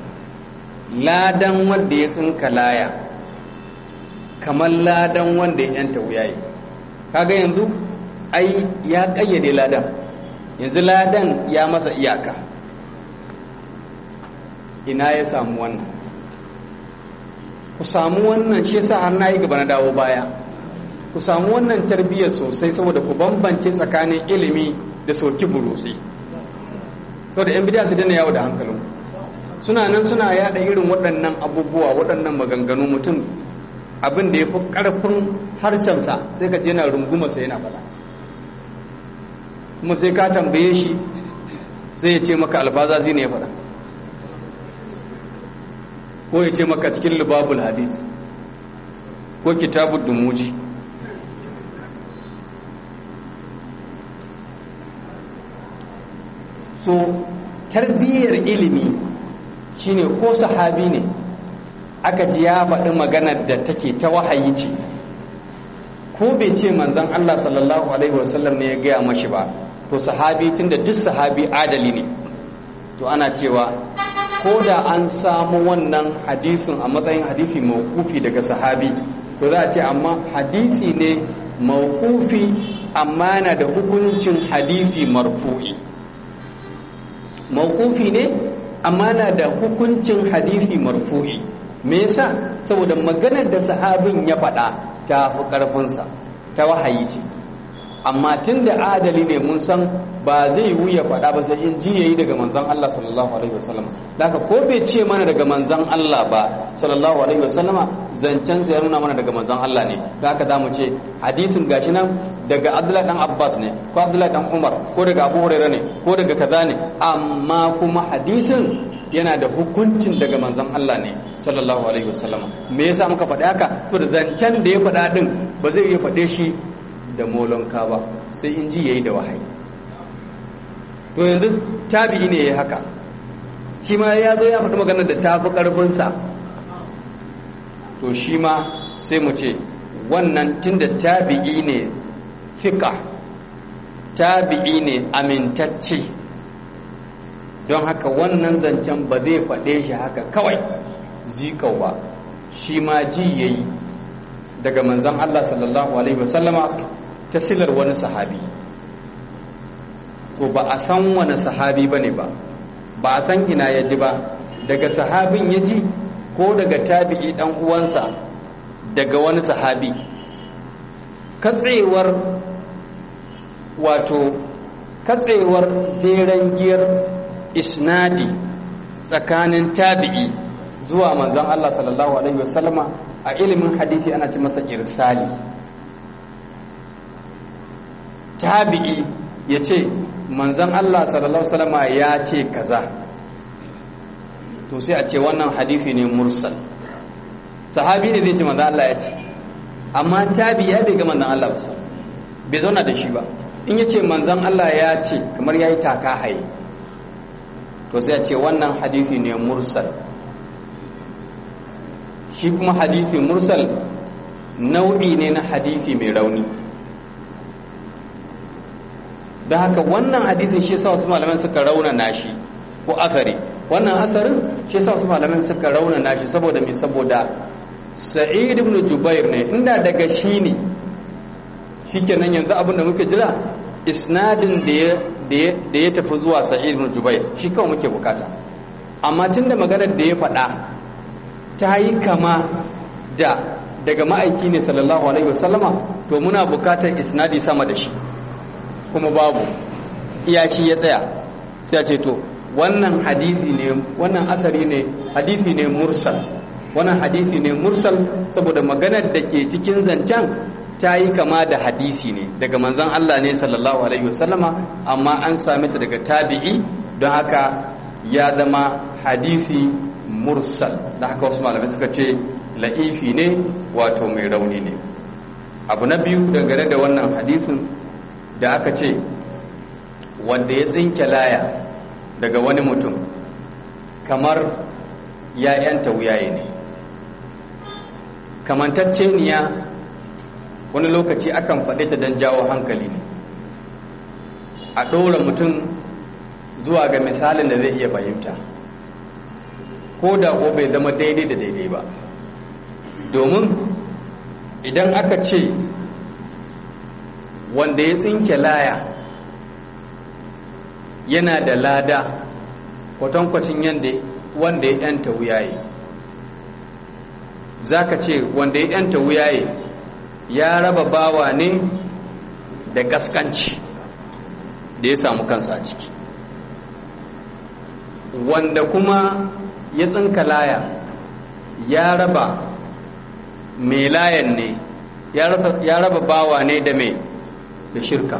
ladan wanda ya tsinka laya kamar ladan wanda ya yanta wuyaye kaga yanzu ai ya kayyade ladan yanzu ladan ya masa iyaka ina ya samu wannan ku samu wannan shi sa har na yi gaba na dawo baya ku samu wannan tarbiyyar sosai saboda ku bambance tsakanin ilimi da soki burusi saboda yan bidiya su dana yawo da hankalin suna nan suna yada irin waɗannan abubuwa waɗannan maganganu mutum abin da ya fi ƙarfin harshensa sai ka je yana runguma sai yana faɗa kuma sai ka tambaye shi sai ya ce maka alfaza zai ne ya faɗa ko ya ce maka cikin libabul hadis ko kitabun dumuji so tarbiyyar ilimi shine ko sahabi ne aka ji ya faɗi maganar da take ta wahayi ce ko bai ce manzan Allah sallallahu alaihi wasallam ne ya gaya mashi ba to sahabi tunda duk sahabi adali ne to ana cewa ko da an samu wannan hadisin a matsayin hadisi mawkufi daga sahabi to za a ce amma hadisi ne mawkufi amma na da hukuncin hadisi marfu'i mawkufi ne amma na da hukuncin hadisi marfu'i me yasa saboda maganar da sahabin ya faɗa ta fi ƙarfinsa ta wahayi ce amma tun da adali ne mun san ba zai wuya faɗa ba sai in ji yayi daga manzon Allah sallallahu alaihi wasallam daga ko bai ce mana daga manzon Allah ba sallallahu alaihi wasallama zancen sa ya nuna mana daga manzon Allah ne da haka zamu ce hadisin gashi nan daga Abdullah dan Abbas ne ko Abdullah dan Umar ko daga Abu Hurairah ne ko daga kaza ne amma kuma hadisin yana da hukuncin daga manzon Allah ne sallallahu alaihi wasallama me yasa muka faɗi haka saboda zancen da ya faɗa din ba zai iya faɗe shi da molonka ba sai in ji yayi da wahayi to yanzu tabi'i ne ya haka shi ma ya zo ya faɗi maganar da ta fi ƙarfinsa to shi ma sai mu ce wannan tunda tabi'i ne fiƙa tabi'i ne amintacce don haka wannan zancen ba zai faɗe shi haka kawai zikau ba shi ma ji ya yi daga manzan Allah sallallahu Alaihi wasallama ta silar wani sahabi so ba a san wani sahabi ba ne ba ba a san ina ya ji ba daga sahabin ya ji ko daga tabi'i dan uwansa daga wani sahabi katsewar wato katsewar jeren giyar isnadi tsakanin tabi'i zuwa manzan Allah sallallahu alaihi wasallama a ilimin hadisi ana ci masa irsali tabi'i ya ce manzan Allah sallallahu alaihi wasallama ya ce kaza to sai a ce wannan hadisi ne mursal sahabi ne zai ce manzan Allah ya ce amma tabi'i ya bai ga manzan Allah ba bai zauna da shi ba in ya ce manzan Allah ya ce kamar ya yi taka haye to sai a ce wannan hadisi ne mursal shi kuma hadisi mursal nau'i ne na hadisi mai rauni don haka wannan hadisin shi sa wasu malaman suka raunana shi ko akari wannan asarin shi sa wasu malaman suka raunana shi saboda mai saboda sa'id ibn jubair ne inda daga shi ne shikenan yanzu abinda muke jira isnadin da ya tafi zuwa sa'id ibn jubair shi kawai muke bukata amma tunda maganar da ya faɗa ta yi kama da daga ma'aiki ne sallallahu alaihi wasallama to muna bukatar isnadi sama da shi kuma babu iya shi ya tsaya sai a ce to wannan hadisi ne wannan asari ne hadisi ne mursal wannan hadisi ne mursal saboda maganar da ke cikin zancen ta yi kama da hadisi ne daga manzon Allah ne sallallahu alaihi wasallama amma an same ta daga tabi'i don haka ya zama hadisi mursal da haka wasu malamai suka ce la'ifi ne wato mai rauni ne abu na biyu dangane da wannan hadisin da aka ce wanda ya tsinke laya daga wani mutum kamar ya yanta wuyaye ne kamantacceniya wani lokaci akan faɗe ta don jawo hankali ne a ɗora mutum zuwa ga misalin da zai iya fahimta ko da ko bai zama daidai da daidai ba domin idan aka ce wanda ya tsinke laya yana da lada kwatankwacin yadda wanda ya yanta wuyaye za ka ce wanda ya yanta wuyaye ya raba bawa ne da gaskanci da ya samu kansa a ciki wanda kuma ya tsinka laya ya raba mai layan ne ya raba bawa ne da mai da shirka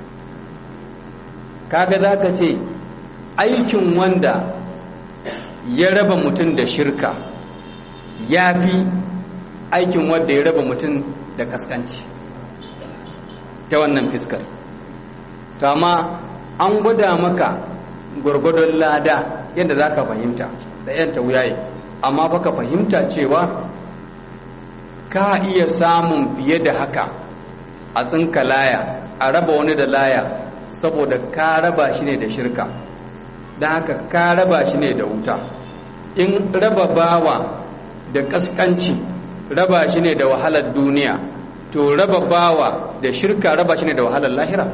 kaga za ka ce aikin wanda ya raba mutum da shirka ya fi aikin wanda ya raba mutum da kaskanci ta wannan fiskar kama an gwada maka gwargwadon lada yadda za ka fahimta da yanta wuyaye amma baka fahimta cewa ka iya samun fiye da haka a tsinka laya a raba wani da laya saboda ka raba shi ne da shirka don haka ka raba shi ne da wuta in raba bawa da kaskanci raba shi ne da wahalar duniya to raba bawa da shirka raba shi ne da wahalar lahira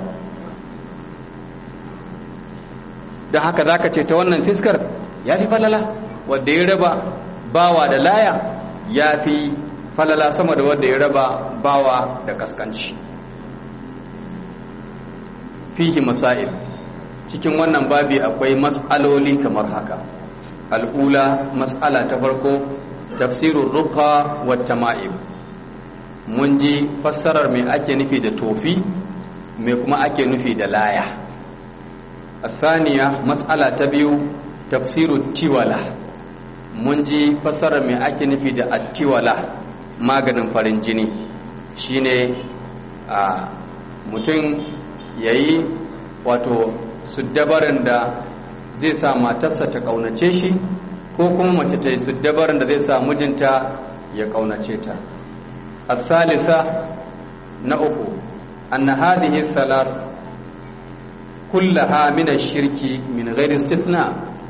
don haka za ka ce ta wannan fiskar ya fi falala wadda ya raba bawa da laya ya fi falala sama da wadda ya raba bawa da kaskanci fihi masail cikin wannan babi akwai mas'aloli kamar haka al'ula mas'ala ta farko tafsirun ruqa wa tama'im mun ji fassarar me ake nufi da tofi me kuma ake nufi da laya الثانية مسألة تبيو تفسير التولى mun ji fassarar mai ake nufi da attiwala maganin farin jini shine a mutum ya yi wato suddabarin da zai sa matarsa ta kaunace shi ko kuma mace ta yi suddabarin da zai sa mijinta ya kaunace ta asalisa na uku anna hadhihi salas kullaha min ash-shirki min ghairi istithna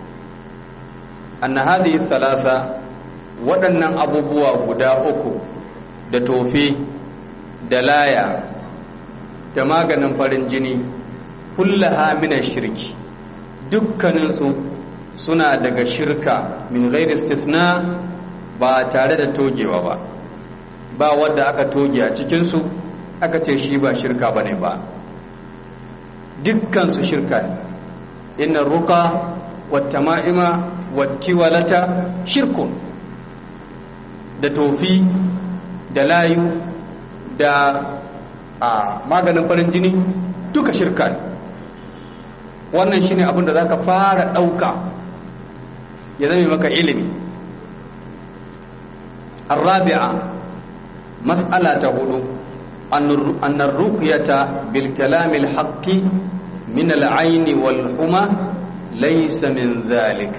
anna hadhihi thalatha waɗannan abubuwa guda uku da tofi da laya da maganin farin jini kullaha min ash-shirki dukkaninsu suna daga shirka min ghairi istithna ba tare da togewa ba ba wanda aka toge a cikinsu aka ce shi ba shirka bane ba dukkansu shirka ne inna ruka wata ma'ima wattiwalata shirkun da tofi da layu da a maganin farin jini duka shirka ne wannan shine abin da za ka fara ɗauka ya zame maka ilimi الرابعة مسألة هدو أن الرقية بالكلام الحق من العين والحمى ليس من ذلك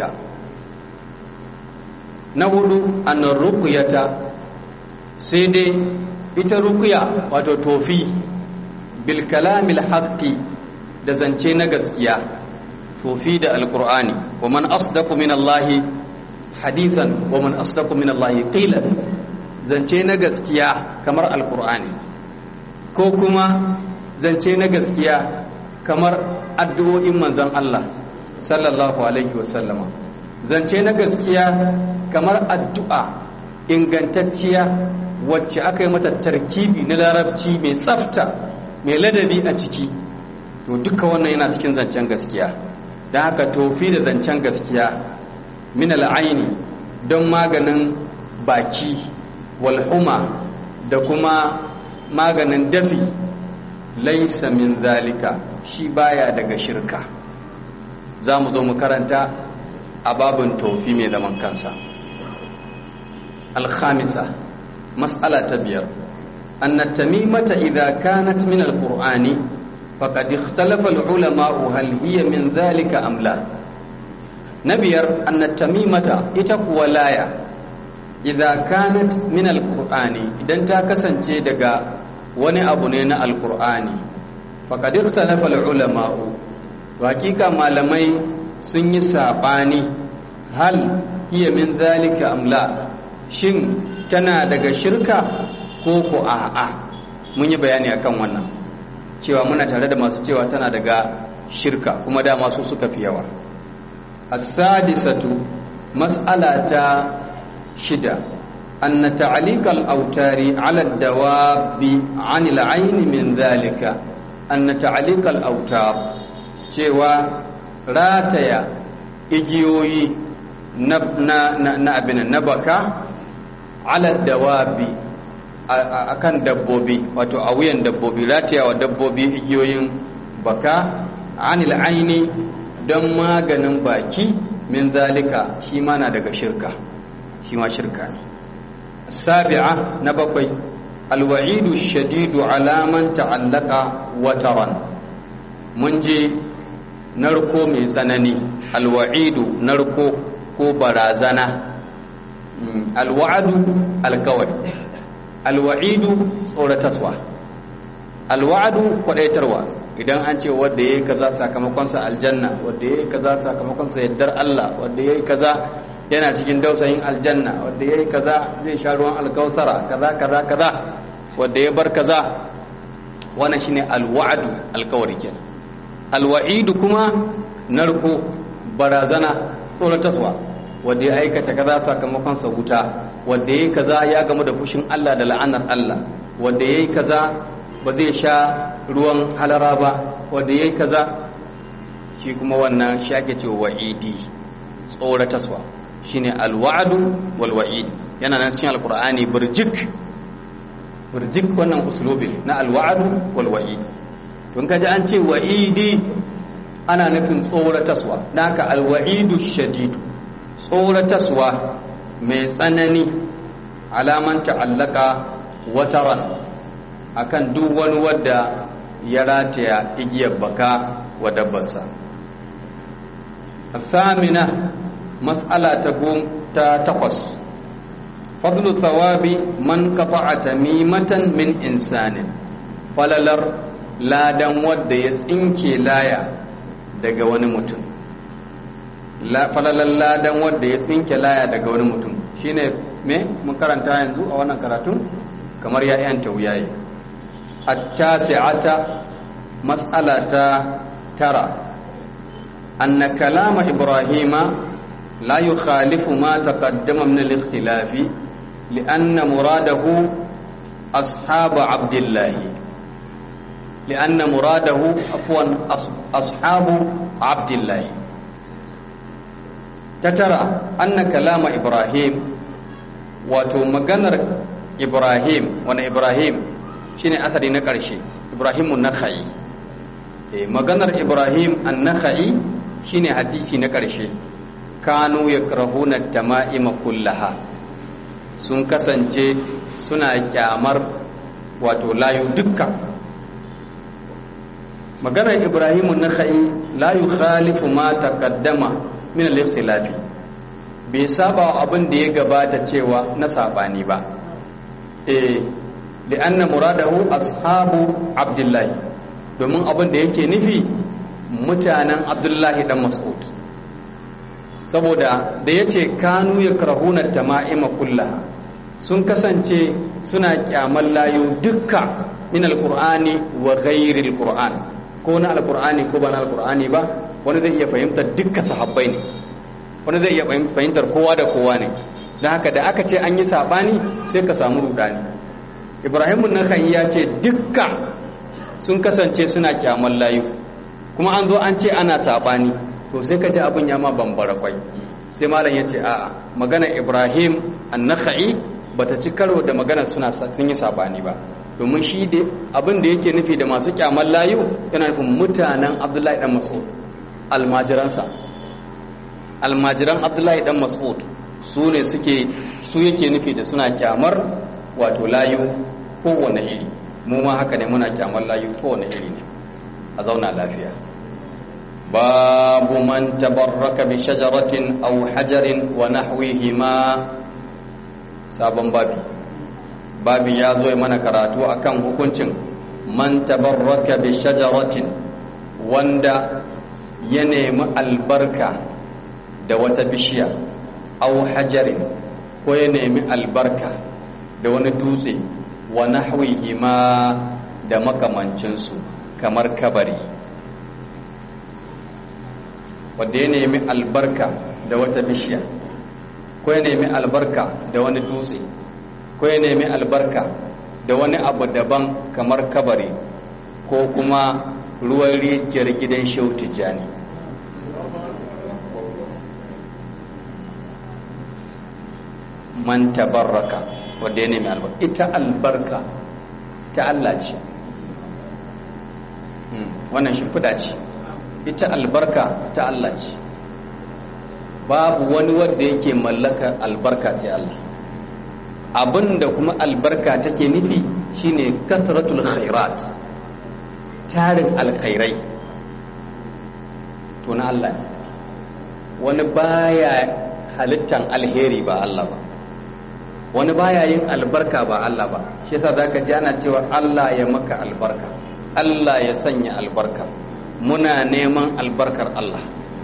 نقول أن الرقية سيدي ita ruqya wato tofi bil kalamil haqqi da zance na gaskiya tofi da alqur'ani wa man asdaqu min allahi hadithan wa man asdaqu min allahi qilan zance na gaskiya kamar alqur'ani ko kuma zance na gaskiya kamar addu'o'in manzon Allah sallallahu alaihi wasallama zance na gaskiya kamar addu'a ingantacciya wacce aka yi mata tarkibi na larabci mai tsafta mai ladabi a ciki to duka wannan yana cikin zancen gaskiya don haka tofi da zancen gaskiya min al'aini don maganin baki walhuma da kuma maganin dafi laisa min zalika shi baya daga shirka za mu zo mu karanta a babin tofi mai zaman kansa alhamisa mas'ala ta biyar anna tamimata idza kanat min alqur'ani faqad ikhtalafa alulama hal hiya min zalika am la na biyar anna tamimata ita kuwa laya idza kanat min alqur'ani idan ta kasance daga wani abu ne na alkur'ani faqad ikhtalafa ulama'u to hakika malamai sun yi sabani hal hiya min zalika amla shin tana daga shirka ko ko a'a mun yi bayani akan wannan cewa muna tare da masu cewa tana daga shirka kuma da masu suka fi yawa as-sadisatu mas'alata shida anna ta'liq al-awtari 'ala ad-dawabi 'an al-'ayn min dhalika anna ta'liq al-awtar cewa rataya igiyoyi na na na abin na baka 'ala ad-dawabi akan dabbobi wato a wuyan dabbobi rataya wa dabbobi igiyoyin baka 'anil 'aini don maganin baki min zalika shi ma na daga shirka shi ma shirka ne sabi'a na bakwai alwa'idu shadidu alaman ta'allaka wataran mun je narko mai tsanani alwa'idu narko ko barazana alwa'adu alkawari alwa'idu tsorataswa alwa'adu kwadaitarwa idan an ce wadda ya yi kaza sakamakonsa aljanna wadda ya yi kaza sakamakonsa yaddar Allah wadda ya yi kaza yana cikin dausayin aljanna wadda ya yi kaza zai sha ruwan alkausara kaza kaza kaza wadda ya bar kaza wannan shine alwa'du alkawari kenan alwa'idu kuma narko barazana tsorataswa wadda ya aikata kaza sakamakonsa wuta wadda ya yi kaza ya gamu da fushin Allah da la'anar Allah wadda ya yi kaza ba zai sha ruwan halara ba wadda ya yi kaza shi kuma wannan shi ake ce wa'idi tsorataswa shi ne alwa'adu walwa'id yana nan cikin alkur'ani birjik birjik wannan usulubin na alwa'adu walwa'id tun kaji an ce wa'idi ana nufin tsorataswa na haka alwa'idu shadidu tsorataswa mai tsanani alaman ta'allaka wataran akan duk wani wadda ya rataya igiyar baka wa dabbarsa samina mas'ala ta ta takwas fadlu thawabi man qata'a tamimatan min insanin falalar ladan wadda ya tsinke laya daga wani mutum falalar ladan wadda ya tsinke laya daga wani mutum shine me mun karanta yanzu a wannan karatun kamar ya yanta wuyaye التاسعة مسألة ترى أن كلام إبراهيم لا يخالف ما تقدم من الاختلاف لأن مراده أصحاب عبد الله لأن مراده عفوا أصحاب عبد الله تترى أن كلام إبراهيم وتمجنر إبراهيم وأنا إبراهيم shine asali na ƙarshe ibrahimun nakha'i e, maganar ibrahim an nakha'i shine hadisi na ƙarshe kanu ya karahuna tama'ima kullaha sun kasance suna kyamar wato layu dukka maganar ibrahimun nakha'i la yukhalifu ma taqaddama min al-ikhtilafi bai saba abin da ya gabata cewa na sabani ba eh لأن muradahu ashabu abdullahi domin abin da yake nufi mutanen abdullahi dan mas'ud saboda da yace kanu yakrahuna tama'ima kullaha sun kasance suna kyamar layu dukka min alqur'ani wa ghairi alqur'an ko na alqur'ani ko ba na alqur'ani ba wani zai iya fahimtar dukka sahabbai ne wani zai iya fahimtar kowa da kowa ne don haka da aka ce an yi sabani sai ka samu rudani ibrahimun nakan ya ce dukka sun kasance suna kyaman layu kuma an zo an ce ana saɓani to sai ka ji abin ya ma bambara kwai sai malam ya ce a'a magana ibrahim annaka'i ba ta ci karo da magana suna sun yi saɓani ba domin shi da abin da yake nufi da masu kyaman layu yana nufin mutanen abdullahi dan mas'ud almajiransa almajiran abdullahi dan mas'ud su ne suke su yake nufi da suna kyamar wato layu kowane iri mu ma haka ne muna kyamar layu kowane iri ne a zauna lafiya babu man tabarraka bi shajaratin aw hajarin wa nahwihima sabon babi babi ya zo mana karatu akan hukuncin man tabarraka bi shajaratin wanda ya nemi albarka da wata bishiya au hajarin ko ya nemi albarka da wani dutse wa nahwihi ma da makamancinsu kamar kabari wanda ya nemi albarka da wata bishiya ko ya nemi albarka da wani dutse ko ya nemi albarka da wani abu daban kamar kabari ko kuma ruwan rijiyar gidan shehu tijjani man tabarraka wanda ya nemi albarka ita albarka ta Allah ce wannan shimfiɗa ce ita albarka ta Allah ce babu wani wanda yake mallaka albarka sai Allah abinda kuma albarka take nufi shine kasratul khairat tarin alkhairai to na Allah ne wani baya halittan alheri ba Allah ba wani baya yin albarka ba Allah ba shi yasa zaka ji ana cewa Allah ya maka albarka Allah ya sanya albarka muna neman albarkar Allah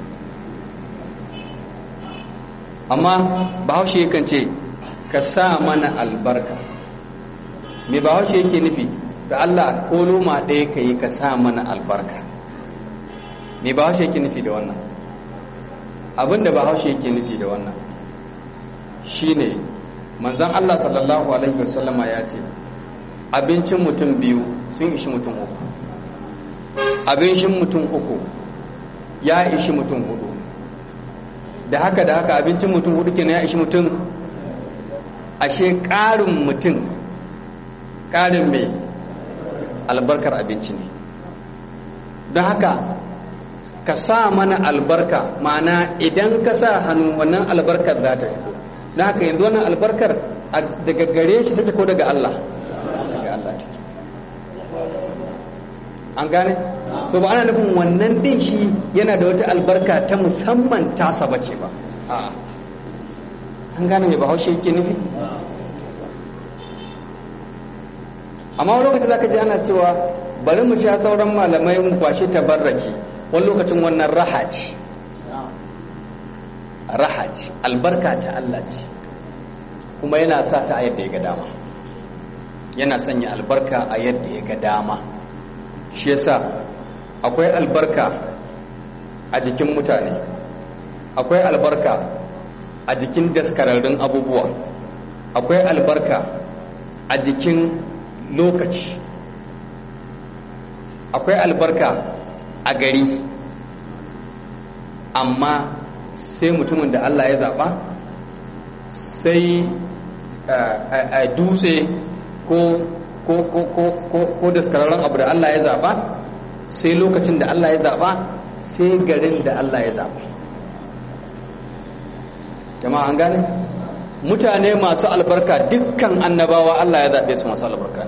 amma bahaushe yakan ce ka sa mana albarka me bahaushe yake nufi da Allah ko loma ɗaya ka yi ka sa mana albarka me bahaushe yake nufi da wannan abinda bahaushe yake nufi da wannan shine manzan Allah sallallahu alaihi wasallama ya ce abincin mutum biyu sun ishi mutum uku abincin mutum uku ya ishi mutum hudu da haka da haka abincin mutum hudu kenan ya ishi mutum ashe ƙarin mutum ƙarin mai albarkar abinci ne don haka ka sa mana albarka ma'ana idan ka sa hannu wannan albarkar za ta fito don haka yanzu wannan albarkar daga gare shi take ko daga Allah daga Allah take an gane so ba ana nufin wannan din shi yana da wata albarka ta musamman tasa bace ba an gane mai bahaushe yake nufi amma wani lokaci zaka ji ana cewa bari mu sha sauran malamai mu kwashi tabarraki wani lokacin wannan raha ce raha ce albarka ta Allah ce kuma yana sa ta a yadda ya ga dama yana sanya albarka a yadda ya ga dama shi yasa akwai albarka a jikin mutane akwai albarka a jikin daskararrun abubuwa akwai albarka a jikin lokaci akwai albarka a gari amma sai mutumin da Allah ya zaɓa sai a dutse ko ko ko ko ko ko daskararren abu da Allah ya zaɓa sai lokacin da Allah ya zaɓa sai garin da Allah ya zaɓa jama'a an gane mutane masu albarka dukkan annabawa Allah ya zaɓe su masu albarka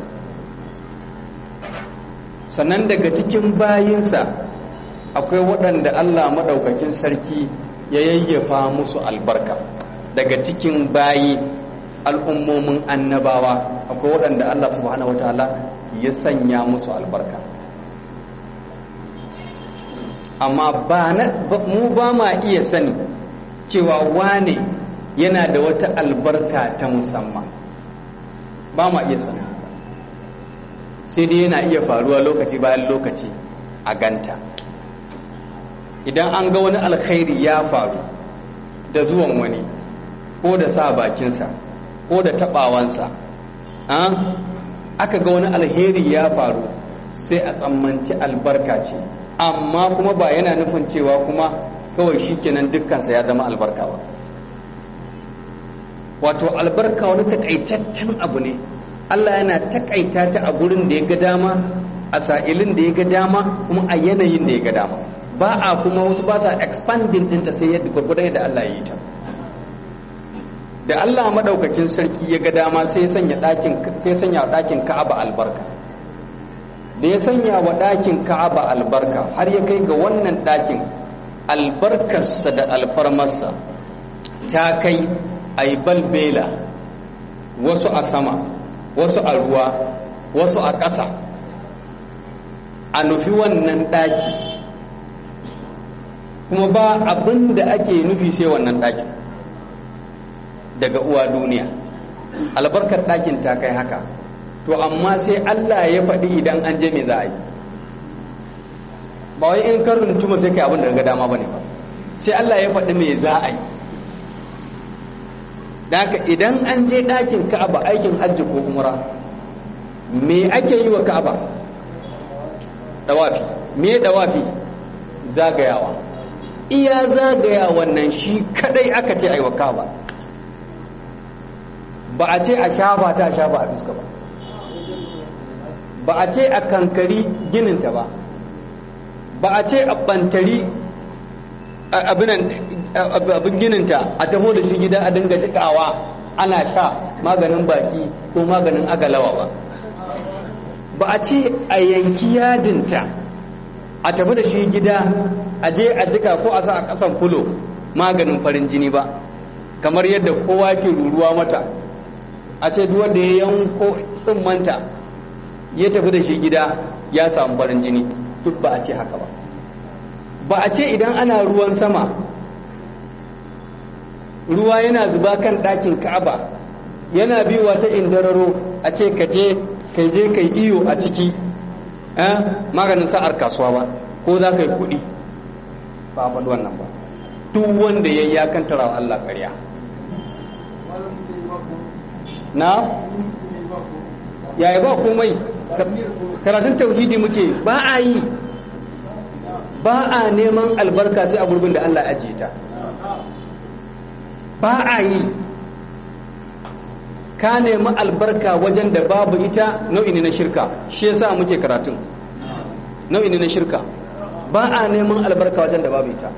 sannan daga cikin bayinsa akwai waɗanda Allah maɗaukakin sarki ya yayyafa musu albarka daga cikin bayi al'ummomin annabawa akwai waɗanda Allah subhanahu wataala ya sanya musu albarka amma ba mu ba ma iya sani cewa wane yana da wata albarka ta musamman ba ma iya sani sai dai yana iya faruwa lokaci bayan lokaci a ganta idan an ga wani alkhairi ya faru da zuwan wani ko da sa bakinsa ko da tabawansa aka ga wani alheri ya faru sai a tsammanci albarka ce amma kuma ba yana nufin cewa kuma kawai shi kenan dukkansa ya zama albarka ba wato albarka wani takaitaccen abu ne Allah yana takaita ta a gurin da ya ga dama a sa'ilin da ya ga dama kuma a yanayin da ya ga dama ba a kuma wasu ba sa expanding ɗinta sai yadda gwargwadon yadda Allah ya yi ta da Allah maɗaukakin sarki ya ga dama sai sanya ɗakin sai sanya ɗakin Ka'aba albarka da ya sanya wa ɗakin Ka'aba albarka har ya kai ga wannan ɗakin albarkarsa da alfarmarsa ta kai ai balbela wasu a sama wasu a ruwa wasu a ƙasa a nufi wannan ɗaki kuma ba abin da ake nufi sai wannan ɗaki daga uwa duniya albarkar ɗakin ta kai haka to amma sai Allah ya faɗi idan an je me za a yi ba wai in karin tuma sai kai abin da ga dama bane ba sai Allah ya faɗi me za a yi haka idan an je ɗakin Ka'aba aikin hajji ko umra me ake yi wa Ka'aba dawafi me dawafi zagayawa iya zagaya wannan shi kadai aka ce aiwa Ka'aba ba a ce a shafa ta shafa a fuska ba ba a ce a kankari gininta ba ba a ce a bantari abin gininta a taho da shi gida a dinga jikawa ana sha maganin baki ko maganin agalawa ba ba a ce a yanki yadinta a tafi da shi gida a je a jika ko a sa a kasan fulo maganin farin jini ba kamar yadda kowa ke ruruwa mata a ce wanda ya yanko tsimmanta ya tafi da shi gida ya samu farin jini duk ba a ce haka ba ba a ce idan ana ruwan sama ruwa yana zuba kan ɗakin ka'aba yana biyuwa ta indararo a ce ka je kai je kai iyo a ciki maganin sa'ar kasuwa ba ko za ka yi kuɗi ba a faɗi wannan ba duk wanda ya yi ya kantara wa Allah ƙarya na yaya ba komai karatun tauhidi muke ba a yi ba a neman albarka sai a gurbin da Allah ajiye ta ba a yi ka nemi albarka wajen da babu ita nau'i ne na shirka shi yasa muke karatun nau'i ne na shirka ba a neman albarka wajen da babu ita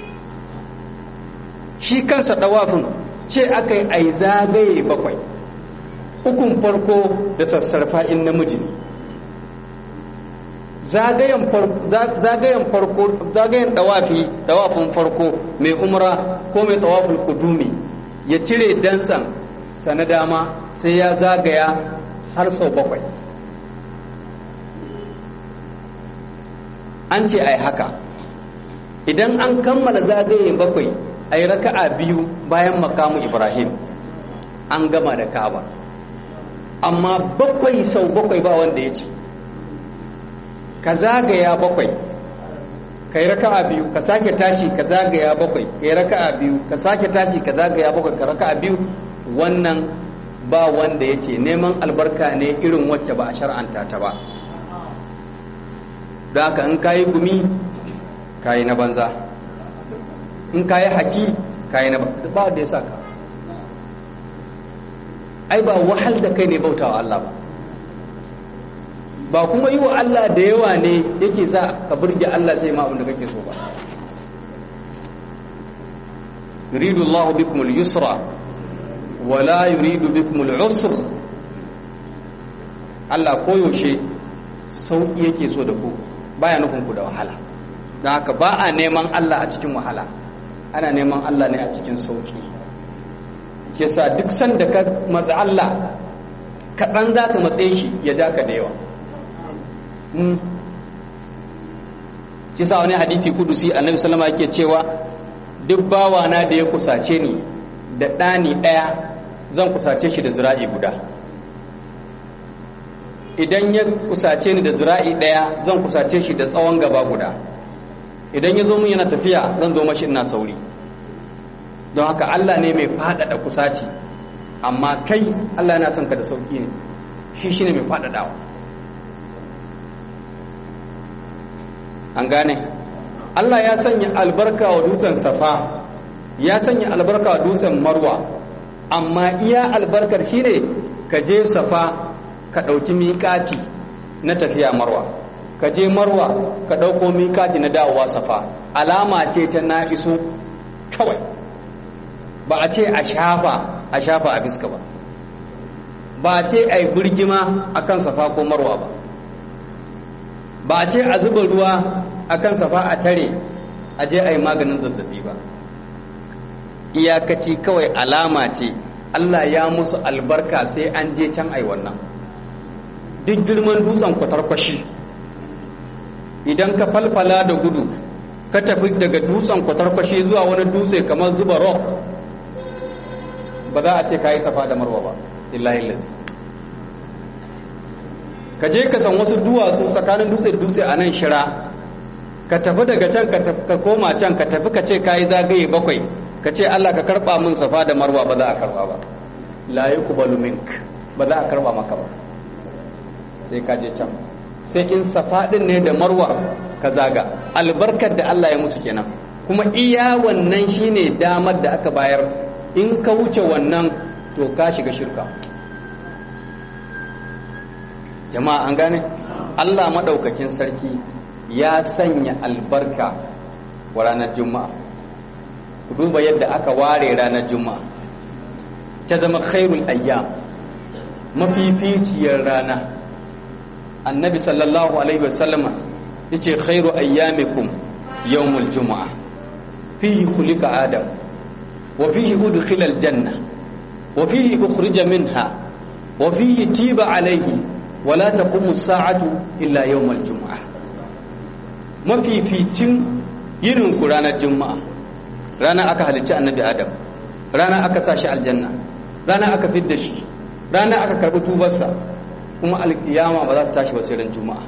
shi kansa dawafin ce aka yi ai zagaye bakwai ukun farko da sassarfa in namiji ne zagayen farko zagayen dawafi dawafin farko mai umra ko mai tawafin kudumi ya cire dantsan sana dama sai ya zagaya har sau bakwai an ce ai haka idan an kammala zagaye bakwai ai raka'a biyu bayan makamu ibrahim an gama da kaba amma bakwai sau bakwai ba wanda ya ce ka zagaya bakwai ka yi raka'a biyu ka sake tashi ka zagaya bakwai ka yi raka'a biyu ka sake tashi ka zagaya bakwai ka raka'a biyu wannan ba wanda ya ce neman albarka ne irin wacce ba a shar'anta ta ba da haka in kayi gumi kayi na banza in kayi haki kayi na ba wanda ya sa ka ai ba wahal da kai ne bautawa Allah ba ba kuma yi wa Allah da yawa ne yake sa ka burge Allah sai ma da kake so ba yuridu Allah bikum al-yusra wa la yuridu bikum al-usr Allah koyaushe sauki yake so da ku baya nufin ku da wahala don haka ba a neman Allah a cikin wahala ana neman Allah ne a cikin sauki yasa duk sanda ka matsa Allah kaɗan za ka matse shi ya ja ka da yawa kisa wani hadithi kudusi annabi sallama yake cewa duk bawana da ya kusace ni da ɗani ɗaya zan kusace shi da zira'i guda idan ya kusace ni da zira'i ɗaya zan kusace shi da tsawon gaba guda idan ya zo mun yana tafiya zan zo mashi ina sauri don haka Allah ne mai faɗaɗa kusaci amma kai Allah yana son ka da sauki ne shi shine mai faɗaɗawa an gane Allah ya sanya albarka wa dutsen safa ya sanya albarka wa dutsen marwa amma iya albarkar shine ka je safa ka ɗauki miƙati na tafiya marwa ka je marwa ka ɗauko miƙati na dawowa safa alama ce ta na iso kawai ba a ce a shafa a shafa a fiska ba ba a ce a yi birgima a kan safa ko marwa ba ba a ce a zuba ruwa a kan safa a tare a je a yi maganin zazzabi ba iyakaci kawai alama ce Allah ya musu albarka sai an je can ai wannan duk girman dutsen kwatarkwashi idan ka falfala da gudu ka tafi daga dutsen kwatarkwashi zuwa wani dutse kamar zuba rock ba za a ce ka yi safa da marwa ba illahi lazi ka je ka san wasu duwatsu tsakanin dutse da dutse a nan shira ka tafi daga can ka koma can ka tafi ka ce ka yi zagaye bakwai ka ce Allah ka karba min safa da marwa ba za a karba ba la yuqbalu mink ba za a karba maka ba sai ka je can sai in safa din ne da marwa ka zaga albarkar da Allah ya musu kenan kuma iya wannan shine damar da aka bayar in ka wuce wannan to ka shiga shirka jama'a an gane Allah madaukakin sarki ya sanya albarka wa ranar juma'a ku duba yadda aka ware ranar juma'a ta zama khairul ayyam mafificiyar rana annabi sallallahu alaihi wasallama yace khairu ayyamikum yawmul juma'a fihi khuliqa adam wa fihi udkhila aljanna wa fihi ukhrija minha wa fihi tiba alayhi wa la taqumu as-sa'atu illa yawmal juma'a mafificin yirin ku ranar juma'a rana aka halicci annabi adam rana aka sa shi aljanna rana aka fidda shi rana aka karbi tubarsa kuma alkiyama ba za ta tashi ba sai ran juma'a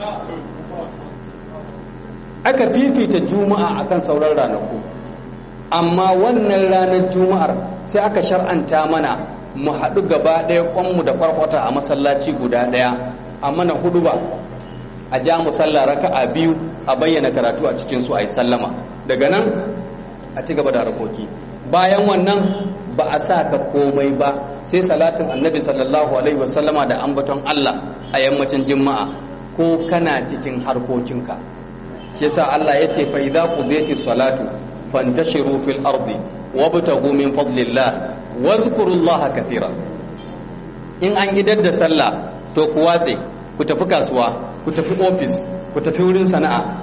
aka fifita juma'a akan sauran ranaku amma wannan ranar juma'ar sai aka shar'anta mana mu haɗu gaba ɗaya kwanmu da kwarkwata a masallaci guda ɗaya a mana hudu ba a ja mu sallah raka'a biyu a bayyana karatu a cikin su a yi sallama daga nan a ci gaba da harkoki bayan wannan ba a sa ka komai ba sai salatin annabi sallallahu alaihi wasallama da ambaton Allah a yammacin juma'a ko kana cikin harkokinka shi yasa Allah ya ce fa idza qudiyati salatu fantashiru fil ardi wabtagu min fadlillah wadhkurullaha katira in an idar da sallah to ku watse ku tafi kasuwa ku tafi ofis ku tafi wurin sana'a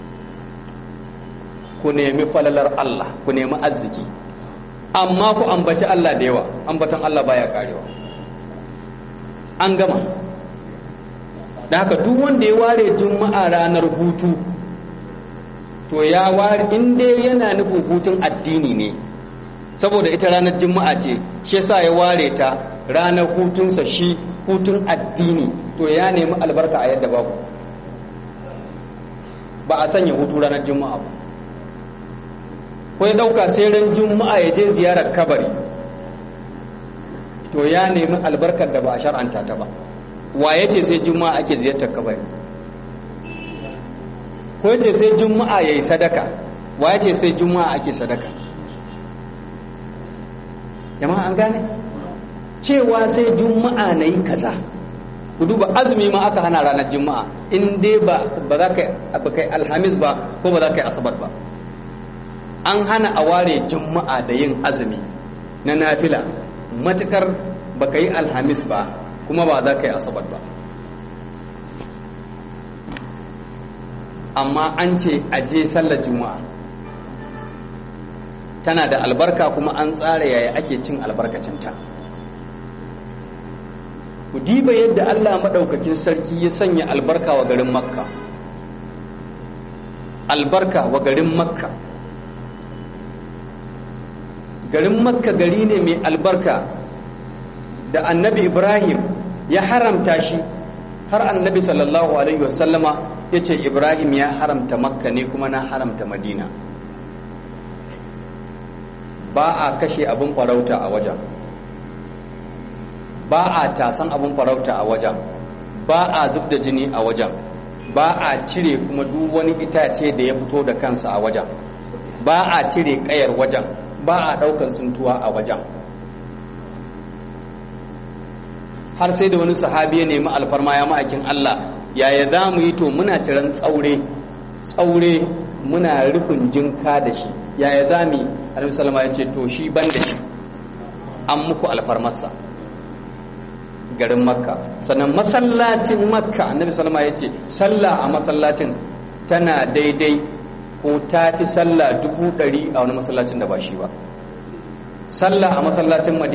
ku nemi falalar Allah ku nemi arziki amma ku ambaci Allah da yawa ambatan Allah baya karewa an gama da haka duk wanda ya ware juma'a ranar hutu to ya ware inda yana nufin hutun addini ne saboda ita ranar juma'a ce shi yasa ya ware ta ranar hutunsa shi hutun addini to ya nemi albarka a yadda babu ba a sanya hutu ranar juma'a ba ko ya dauka sai ran juma'a ya je ziyarar kabari to ya nemi albarkar da ba a shar'anta ta ba waye ce sai juma'a ake ziyartar kabari ko ce sai juma'a yayi sadaka waye ce sai juma'a ake sadaka jama'a an gane cewa sai juma'a na yi kaza ku duba azumi ma aka hana ranar juma'a in dai ba za ka kai alhamis ba ko ba za ka yi asabar ba an hana a ware juma'a da yin azumi na nafila matukar ba ka yi alhamis ba kuma ba za ka yi asabar ba amma an ce a je sallar juma'a tana da albarka kuma an tsara yaya ake cin albarkacinta ku diba yadda allah maɗaukakin sarki ya sanya albarka wa garin makka albarka wa garin makka garin makka gari ne mai albarka da annabi ibrahim ya haramta shi har annabi sallallahu alaihi wasallama ya ce ibrahim ya haramta makka ne kuma na haramta madina ba a kashe abin farauta a wajen ba a tasan abin farauta a wajen ba a zub da jini a wajen ba a cire kuma duk wani itace da ya fito da kansa a wajen ba a cire kayar wajen ba a daukan tsintuwa a wajen har sai da wani sahabi ya nemi alfarma ya ma'aikin Allah yaya za mu yi to muna ciran tsaure tsaure muna rufin jinka da shi yaya za mu yi annabi sallama ya ce to shi ban da shi an muku alfarmarsa garin makka sannan masallacin makka annabi sallama ya ce sallah a masallacin tana daidai ko ta fi sallah dubu ɗari a wani masallacin da ba shi ba sallah a masallacin madina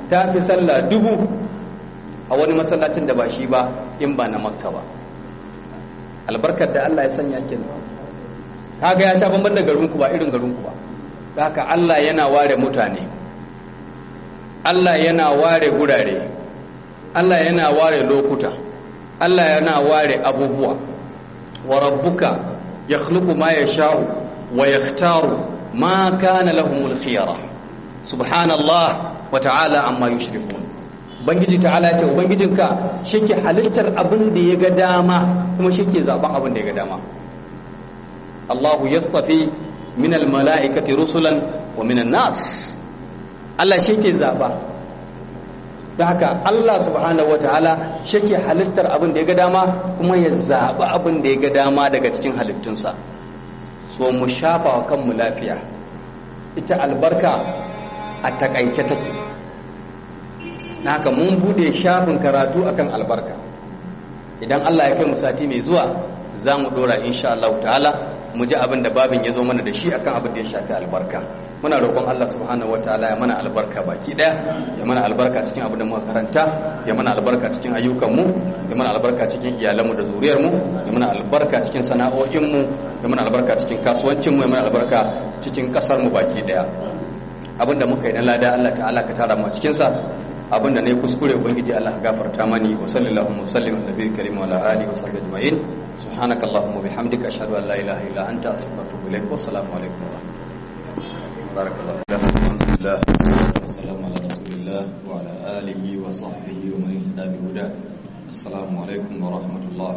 ta fi sallah dubu a wani masallacin da ba shi ba in ba na makka ba albarkar da Allah ya sanya kenan kaga ya sha bamban da garinku ba irin garinku ba haka Allah yana ware mutane Allah yana ware gurare Allah yana ware lokuta Allah yana ware abubuwa wa rabbuka yakhluqu ma yasha'u wa yakhtaru ma kana lahumul khiyara subhanallah wa ta'ala amma yushrikun bangiji ta'ala ce ubangijinka shike halittar abin da ya ga dama kuma shike zaben abin da ya ga dama Allahu yastafi min almala'ikati rusulan wa min nas Allah shike zaba da haka Allah subhanahu wataala shike halittar abin da ya ga dama kuma ya zaba abin da ya ga dama daga cikin halittunsa so mu shafa wa kanmu lafiya ita albarka a takaice take na haka mun bude shafin karatu akan albarka idan Allah ya kai mu sati mai zuwa za mu dora insha Allah ta'ala mu ji abin da babin ya zo mana da shi akan abin da ya shafi albarka muna roƙon Allah subhanahu wataala ya mana albarka baki daya ya mana albarka cikin abin da muka karanta ya mana albarka cikin ayyukanmu ya mana albarka cikin iyalanmu da zuriyarmu ya mana albarka cikin sana'o'inmu ya mana albarka cikin kasuwancinmu ya mana albarka cikin ƙasarmu baki daya abin da muka yi na lada Allah ta'ala ka tara mu cikin sa abin da ne kuskure ubangiji Allah ka gafarta mani wa sallallahu wa sallim ala nabiyil karim wa ala alihi wa sahbihi ajma'in subhanakallahumma bihamdika ashhadu an la ilaha illa anta astaghfiruka wa atubu ilaik wa assalamu alaikum wa rahmatullahi barakallahu alhamdulillah wassalamu ala rasulillah wa ala alihi wa sahbihi wa man ihtada bi huda assalamu alaikum wa rahmatullah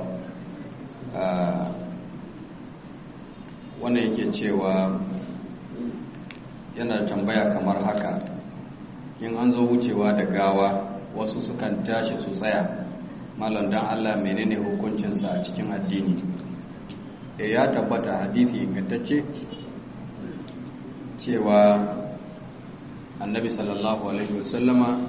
wannan yake cewa yana tambaya kamar haka in an zo wucewa da gawa wasu sukan tashi su tsaya malam dan Allah menene hukuncinsa a cikin addini e ya tabbata hadisi ingantacce cewa annabi sallallahu alaihi wasallama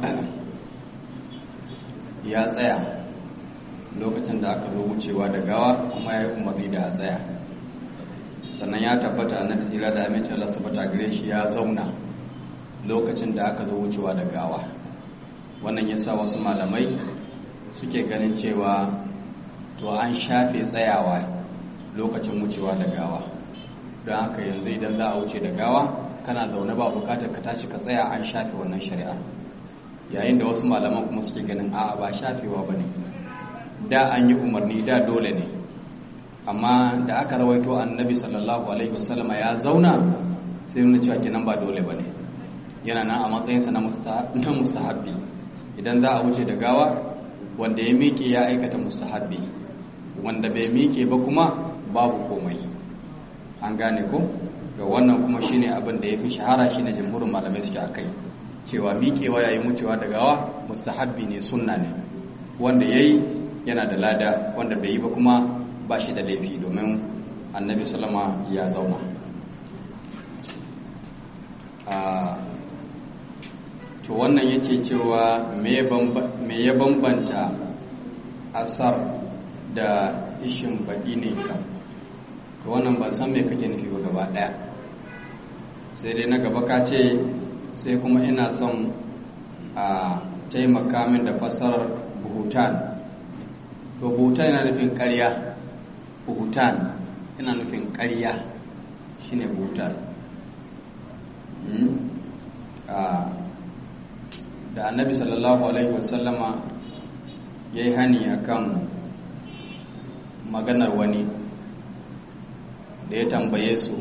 ya tsaya lokacin da aka zo wucewa da gawa kuma ya yi umarni da a tsaya sannan ya tabbata annabi sira da amincin Allah sabata gare shi ya zauna lokacin da aka zo wucewa da gawa wannan ya sa wasu malamai suke ganin cewa to an shafe tsayawa lokacin wucewa da gawa don haka yanzu idan za a wuce da gawa kana zaune ba bukatar ka tashi ka tsaya an shafe wannan shari'a yayin da wasu malaman kuma suke ganin a'a ba shafewa ba ne da an yi umarni da dole ne amma da aka rawaito annabi sallallahu alaihi wasallama ya zauna sai nuna cewa kenan ba dole ba ne yana nan a matsayinsa na mustahabbi idan za a wuce da gawa wanda ya miƙe ya aikata mustahabbi wanda bai miƙe ba kuma babu komai an gane ko ga wannan kuma shine abin da ya fi shahara shine jamhurin malamai suke akai cewa miƙewa yayin wucewa da gawa mustahabbi ne sunna ne wanda yayi yana da lada wanda bai yi ba kuma ba shi da laifi domin annabi salama ya zauna to wannan yake cewa me ya bambanta asar da ishin baɗi ne ka to wannan ban san me kake nufi ba gaba ɗaya sai dai na gaba ka ce sai kuma ina son a taimaka min da fasarar buhutan to buhutan yana nufin ƙarya buhutan yana nufin ƙarya shine buhutan da annabi sallallahu alaihi wasallama ya yi hani akan maganar wani da ya tambaye su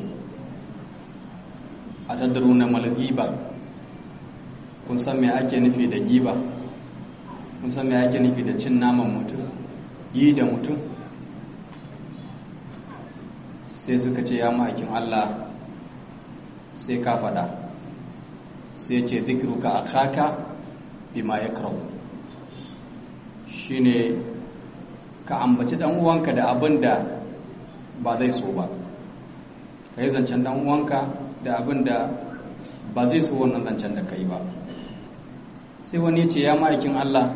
a tattaru na malgiba kun san me ake nufi da giba kun san me ake nufi da cin naman mutum yi da mutum sai suka ce ya ma'aikin Allah sai ka fada sai ce zikiruka a kaka bima ya karau shi ne ka ambaci uwanka da abin da ba zai so ba ka yi zancen uwanka da abin da ba zai so wannan zancen da ka yi ba sai wani ce ya ma'aikin Allah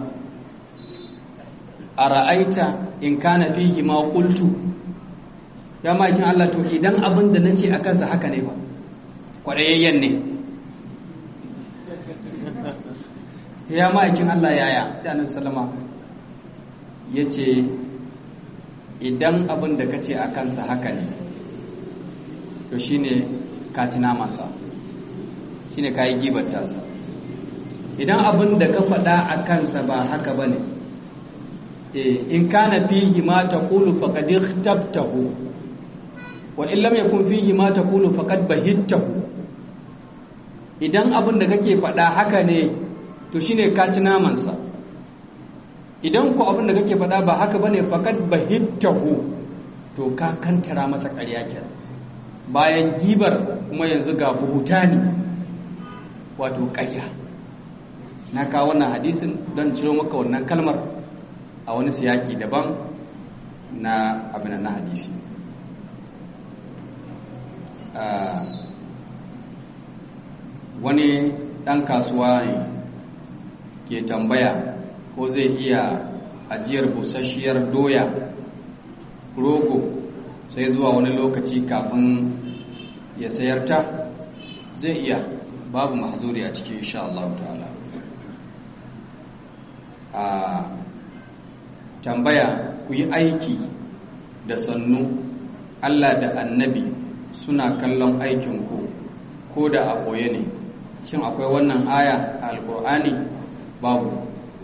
a ra'aita in kana fihi ma qultu ya ma'aikin Allah to idan abin da nace a kansa haka ne ba kwarayayyen ne sai ya ma'aikin Allah yaya sai annabi sallama ya ce idan abin da ka ce a kansa haka ne to shine ka ci namansa shine ka yi gibar tasa idan abin da ka faɗa a kansa ba haka ba ne in kana fihi ma taqulu faqad ikhtabtahu wa in lam yakun fihi ma taqulu faqad bahittahu idan abin da kake faɗa haka ne to shine ka ci naman sa idan ko abin da kake faɗa ba haka bane faqad bahittahu to ka kantara masa ƙarya kenan bayan gibar kuma yanzu ga buhutani wato ƙarya na kawo wannan hadisin don ciro maka wannan kalmar a wani siyaki daban na abin na hadisi wani ɗan kasuwa ne ke tambaya ko zai iya ajiyar busasshiyar doya rogo sai zuwa wani lokaci kafin ya sayar ta zai iya babu mahzuri a cikin insha Allah ta'ala a tambaya ku yi aiki da sannu Allah da annabi suna kallon aikinku ko da a ɓoye ne shin akwai wannan aya a alkur'ani babu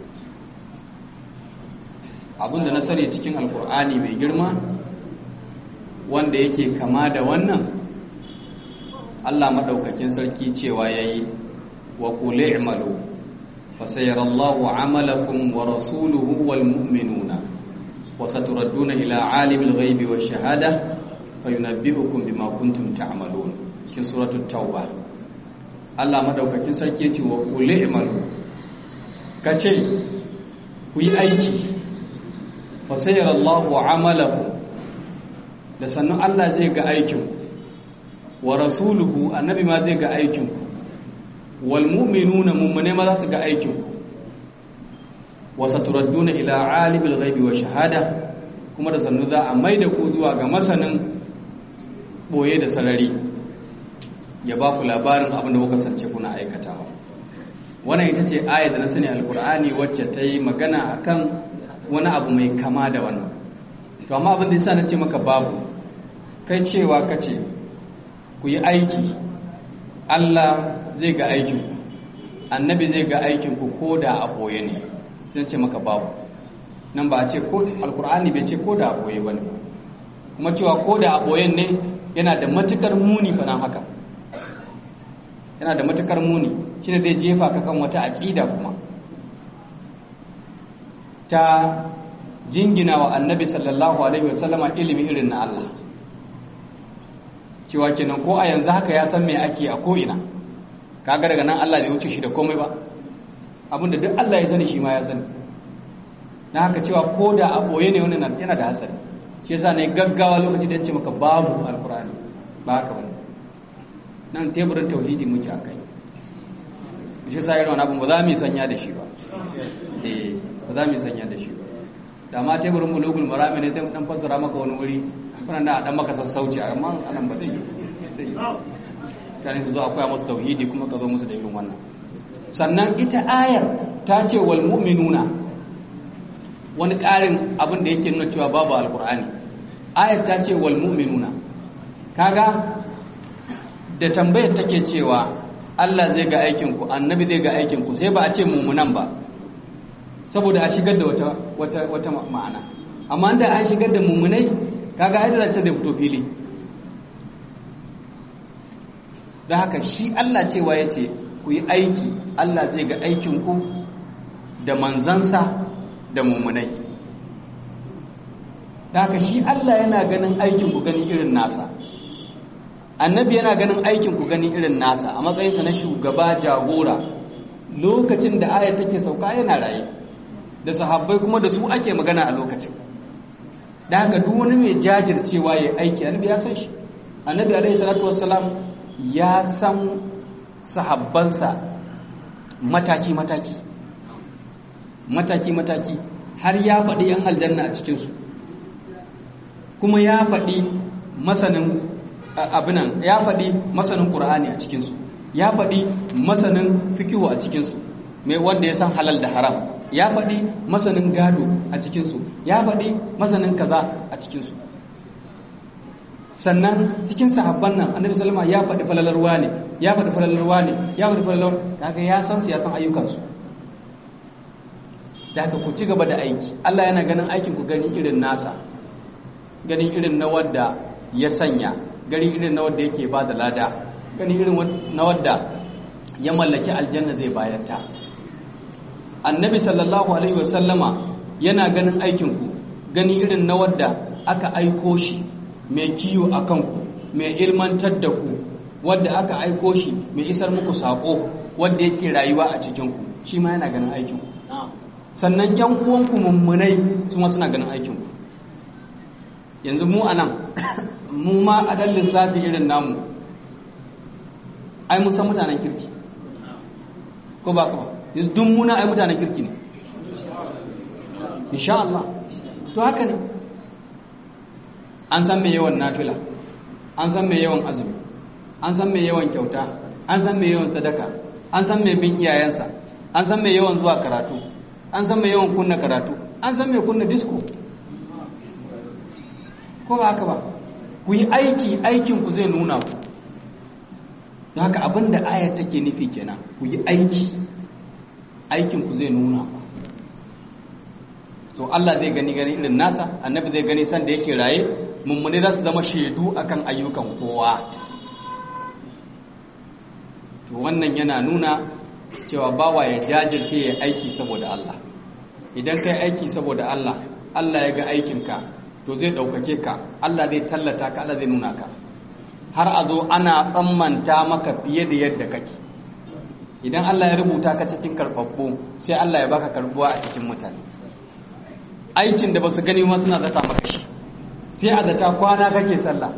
abinda na sani cikin alkur'ani mai girma wanda yake kama da wannan Allah maɗaukakin sarki cewa ya yi wa ƙule imalu fasayarallahu amalakum wa rasuluhu wal mu'minuna wa saturadduna ila alimil ghaibi wa shahada fayunabbi'ukum bima kuntum ta'malun cikin suratul tauba Allah madaukakin sarki ya ce wa ƙule imalu kace ku yi aiki fasayarallahu amalakum da sannan Allah zai ga aikinku wa rasuluhu annabi ma zai ga aikinku wal mu'minuna mummune ma za su ga aikinku wa saturadduna ila alimil ghaibi wa shahada kuma da sannu za a maida ku zuwa ga masanin boye da sarari ya ba ku labarin abin da kuka sance kuna aikatawa wannan ita ce ayat da na sani alkur'ani wacce ta yi magana akan wani abu mai kama da wannan to amma abin da yasa na ce maka babu kai cewa kace ku yi aiki Allah zai ga aikin annabi zai ga aikin ku ko da a boye ne sai ce maka babu nan ba a ce ko alkur'ani bai ce ko da a boye bane kuma cewa ko da a boyen ne yana da matukar muni fa nan haka yana da matukar muni shine zai jefa ka kan wata aqida kuma ta jingina wa annabi sallallahu alaihi wasallama ilimi irin na Allah cewa kenan ko a yanzu haka ya san me ake a ko'ina kaga daga nan Allah bai wuce shi da komai ba abinda duk Allah ya sani shi ma ya sani na haka cewa ko da a boye ne wannan yana da hasari shi yasa ne gaggawa lokaci da ce maka babu alkur'ani ba haka bane nan teburin tauhidi muke akai shi yasa irin wannan abin ba za mu sanya da shi ba eh ba za mu sanya da shi ba da ma teburin mulugul marami ne dan fassara maka wani wuri kuna da dan maka sassauci amma anan ba zai yi tare su zo akwai musu tauhidi kuma ka zo musu da irin wannan sannan ita ayar ta ce wal mu'minuna wani ƙarin abin da yake nuna cewa babu alkur'ani ayar ta ce wal mu'minuna kaga da tambayar take cewa Allah zai ga aikin ku annabi zai ga aikin ku sai ba a ce mu'minan ba saboda a shigar da wata wata wata ma'ana amma da an shigar da mu'minai kaga ai da ce da fito fili da haka shi Allah cewa yace ku yi aiki Allah zai ga aikin ku da manzansa da mu'minai da haka shi Allah yana ganin aikin ku gani irin nasa annabi yana ganin aikin ku gani irin nasa a matsayinsa na shugaba jagora lokacin da ayar take sauka yana raye da sahabbai kuma da su ake magana a lokacin da haka duk wani mai jajircewa ya aiki annabi ya san shi annabi alaihi salatu wassalam ya san sahabbansa mataki mataki mataki mataki har ya faɗi yan aljanna a cikinsu kuma ya faɗi masanin abinan ya faɗi masanin ƙur'ani a cikinsu ya faɗi masanin fikihu a cikinsu mai wanda ya san halal da haram ya faɗi masanin gado a cikinsu ya faɗi masanin kaza a cikinsu sannan cikin sahabban nan annabi sallama ya faɗi falalarwa ne ya faɗi falalarwa ne ya faɗi falalar kaga ya san su ya san ayyukansu da haka ku ci gaba da aiki Allah yana ganin aikin ku gani irin nasa gani irin na wadda ya sanya gani irin na wadda yake ba da lada gani irin na wadda ya mallaki aljanna zai bayar ta annabi sallallahu alaihi wasallama yana ganin aikin ku gani irin na wadda aka aiko shi mai kiyo a kanku mai ilmantar da ku wadda aka aiko shi mai isar muku saƙo wadda yake rayuwa a cikinku shi ma yana ganin aikinku sannan yan uwanku mummunai su ma suna ganin aikinku yanzu mu a nan mu ma a ɗan lissafi irin namu ai mun san mutanen kirki ko ba ka ba yanzu dun muna ai mutanen kirki ne insha Allah to haka ne an san mai yawan nafila an san mai yawan azumi an san mai yawan kyauta an san mai yawan sadaka an san mai bin iyayensa an san mai yawan zuwa karatu an san mai yawan kunna karatu an san mai kunna disco ko ba haka ba ku yi aiki aikinku zai nuna ku don haka abinda ayat take nufi kenan ku yi aiki aikinku zai nuna ku to Allah zai gani gani irin nasa annabi zai gani san da yake raye mummuni za su zama shaidu akan ayyukan kowa to wannan yana nuna cewa bawa ya jajirce ya aiki saboda Allah idan kai aiki saboda Allah Allah ya ga aikinka to zai ɗaukake ka Allah zai tallata ka Allah zai nuna ka har a zo ana tsammanta maka fiye da yadda kake idan Allah ya rubuta ka cikin karɓaɓɓu sai Allah ya baka karɓuwa a cikin mutane aikin da ba su gani ma suna zata maka shi sai a zata kwana kake sallah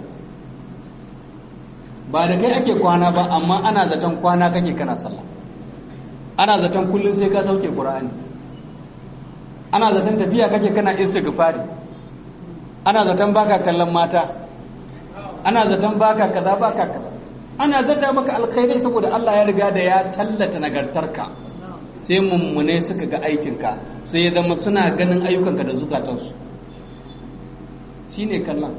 ba da kai ake kwana ba amma ana zaton kwana kake kana sallah ana zaton kullum sai ka sauke qur'ani ana zaton tafiya kake kana istighfari ana zaton baka kallon mata ana zaton baka kaza baka kaza ana zata maka alkhairi saboda Allah ya riga da ya tallata nagartarka sai mummune suka ga aikinka sai ya zama suna ganin ayyukanka da zukatansu shi ne kallon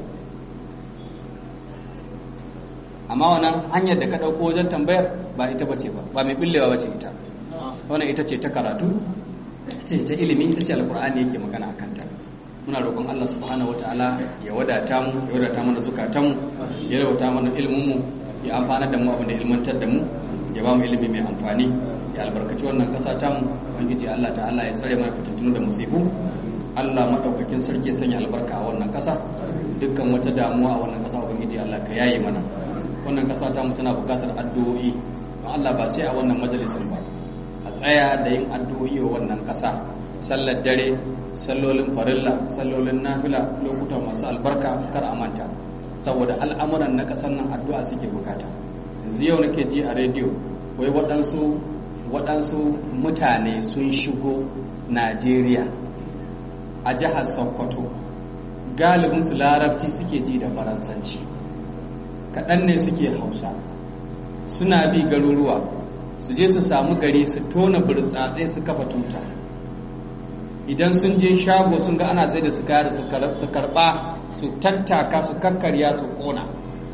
amma wannan hanyar da ka ɗauko wajen tambayar ba ita bace ba ba mai billewa bace ita wannan ita ce ta karatu ce ta ilimi ita ce alkur'ani yake magana a kanta muna roƙon Allah subhanahu wataala ya wadata mu ya wadata mana zukatanmu ya wadata mana ilminmu ya amfana da mu abin da ilmantar da mu ya ba mu ilimi mai amfani ya albarkaci wannan kasa ta mu ubangiji Allah ta'ala ya tsare mana fitintunu da musibu Allah madaukakin sarki ya sanya albarka a wannan kasa dukkan wata damuwa a wannan kasa ubangiji Allah ka yaye mana wannan kasa ta mu tana bukatar addu'o'i don Allah ba sai a wannan majalisin ba a tsaya da yin addu'o'i wa wannan kasa sallar dare sallolin farilla sallolin nafila lokuta masu albarka kar a manta saboda al'amuran na kasan nan addu'a suke bukata yanzu yau nake ji a rediyo wai waɗansu waɗansu mutane sun shigo najeriya a jihar sokoto galibinsu larabci suke ji da faransanci kaɗan ne suke hausa suna bi garuruwa su je su samu gari su tona burtsatsai su kafa tuta idan sun je shago sun ga ana sai da su kare su karɓa su tattaka su kakkarya su ƙona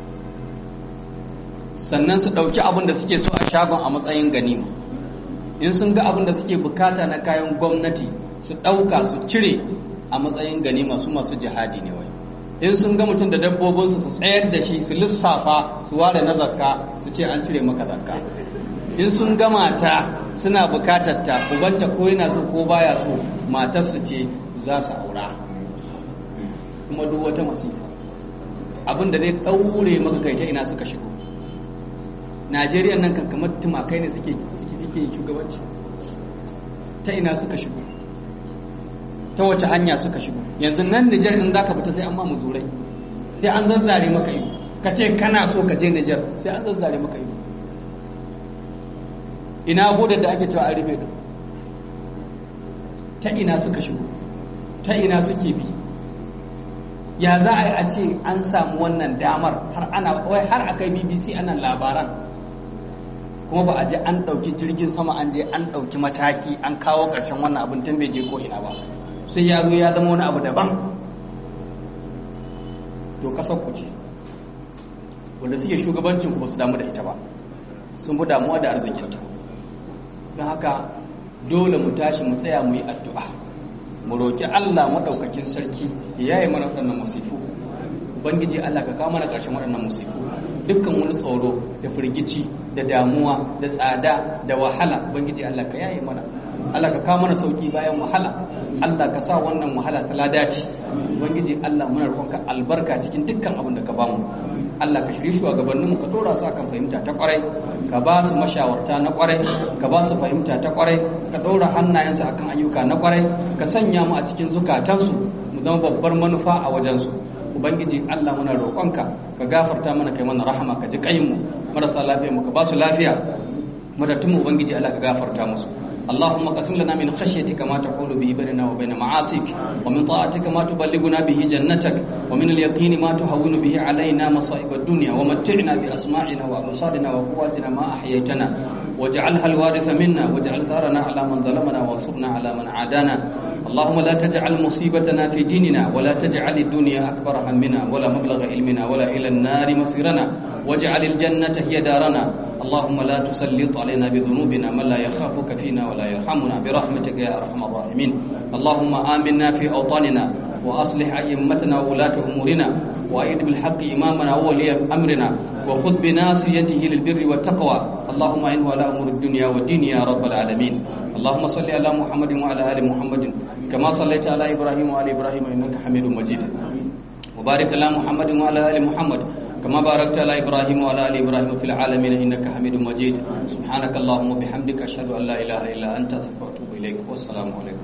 sannan su ɗauki abin da suke so a shagon a matsayin ganima in sun ga abin da suke bukata na kayan gwamnati su ɗauka su cire a matsayin ganima su masu jihadi ne wai in sun ga mutum da dabbobinsu su tsayar da shi su lissafa su ware na zakka su ce an cire maka zakka in sun ga mata suna bukatar ta ubanta ko yana so ko baya so matar su ce za su aura kuma duk wata masifa abin da zai ɗaure maka kai ta ina suka shigo najeriya nan kan kamar tumakai ne suke suke shugabanci ta ina suka shigo ta wace hanya suka shigo yanzu nan Nijar in zaka fita sai an ma muzurai sai an zazzare maka ido ka ce kana so ka je Nijar sai an zazzare maka ido ina bodar da ake cewa an rufe ta ina suka shigo ta ina suke bi ya za a yi a ce an samu wannan damar har ana wai har akai BBC ana labaran kuma ba a je an ɗauki jirgin sama an je an ɗauki mataki an kawo ƙarshen wannan abin tun bai je ko ina ba sai ya zo ya zama wani abu daban to ƙasar ku ce wanda suke shugabancin ku ba su damu da ita ba sun fi damuwa da arzikinta don haka dole mu tashi mu tsaya mu yi addu'a mu roƙi Allah maɗaukakin sarki ya yi mana waɗannan masifu ubangiji Allah ka kawo mana ƙarshen waɗannan masifu dukkan wani tsoro da firgici da damuwa da tsada da wahala ubangiji Allah ka yaye mana Allah ka kawo mana sauki bayan wahala Allah ka sa wannan wahala ta ladaci ubangiji Allah muna roƙonka albarka cikin dukkan abin da ka bamu Allah ka shirye shugabanninmu ka dora su akan fahimta ta kwarai ka ba su mashawarta na kwarai ka ba su fahimta ta kwarai ka dora hannayensu akan ayyuka na kwarai ka sanya mu a cikin zukatansu mu zama babbar manufa a wajensu ubangiji Allah muna roƙonka ka gafarta mana kai mana rahama ka ji mu marasa lafiya mu ka ba su lafiya madattun mu ubangiji Allah ka gafarta musu اللهم قسم لنا من خشيتك ما تحول به بيننا وبين معاصيك ومن طاعتك ما تبلغنا به جنتك ومن اليقين ما تهون به علينا مصائب الدنيا ومتعنا بأسماعنا وأبصارنا وقواتنا ما أحييتنا واجعلها الوارث منا واجعل ثارنا على من ظلمنا وانصرنا على من عادانا اللهم لا تجعل مصيبتنا في ديننا ولا تجعل الدنيا أكبر همنا ولا مبلغ علمنا ولا إلى النار مصيرنا واجعل الجنة هي دارنا اللهم لا تسلط علينا بذنوبنا من لا يخافك فينا ولا يرحمنا برحمتك يا أرحم الراحمين اللهم آمنا في أوطاننا وأصلح أئمتنا وولاة أمورنا وأيد بالحق إمامنا وولي أمرنا وخذ بناصيته للبر والتقوى اللهم إنه على أمور الدنيا والدين يا رب العالمين اللهم صل على محمد وعلى آل محمد كما صليت على إبراهيم وعلى إبراهيم إنك حميد مجيد وبارك على محمد وعلى آل محمد كما باركت على إبراهيم وعلى آل إبراهيم في العالمين إنك حميد مجيد سبحانك اللهم وبحمدك أشهد أن لا إله إلا أنت أستغفرك وأتوب إليك والسلام عليكم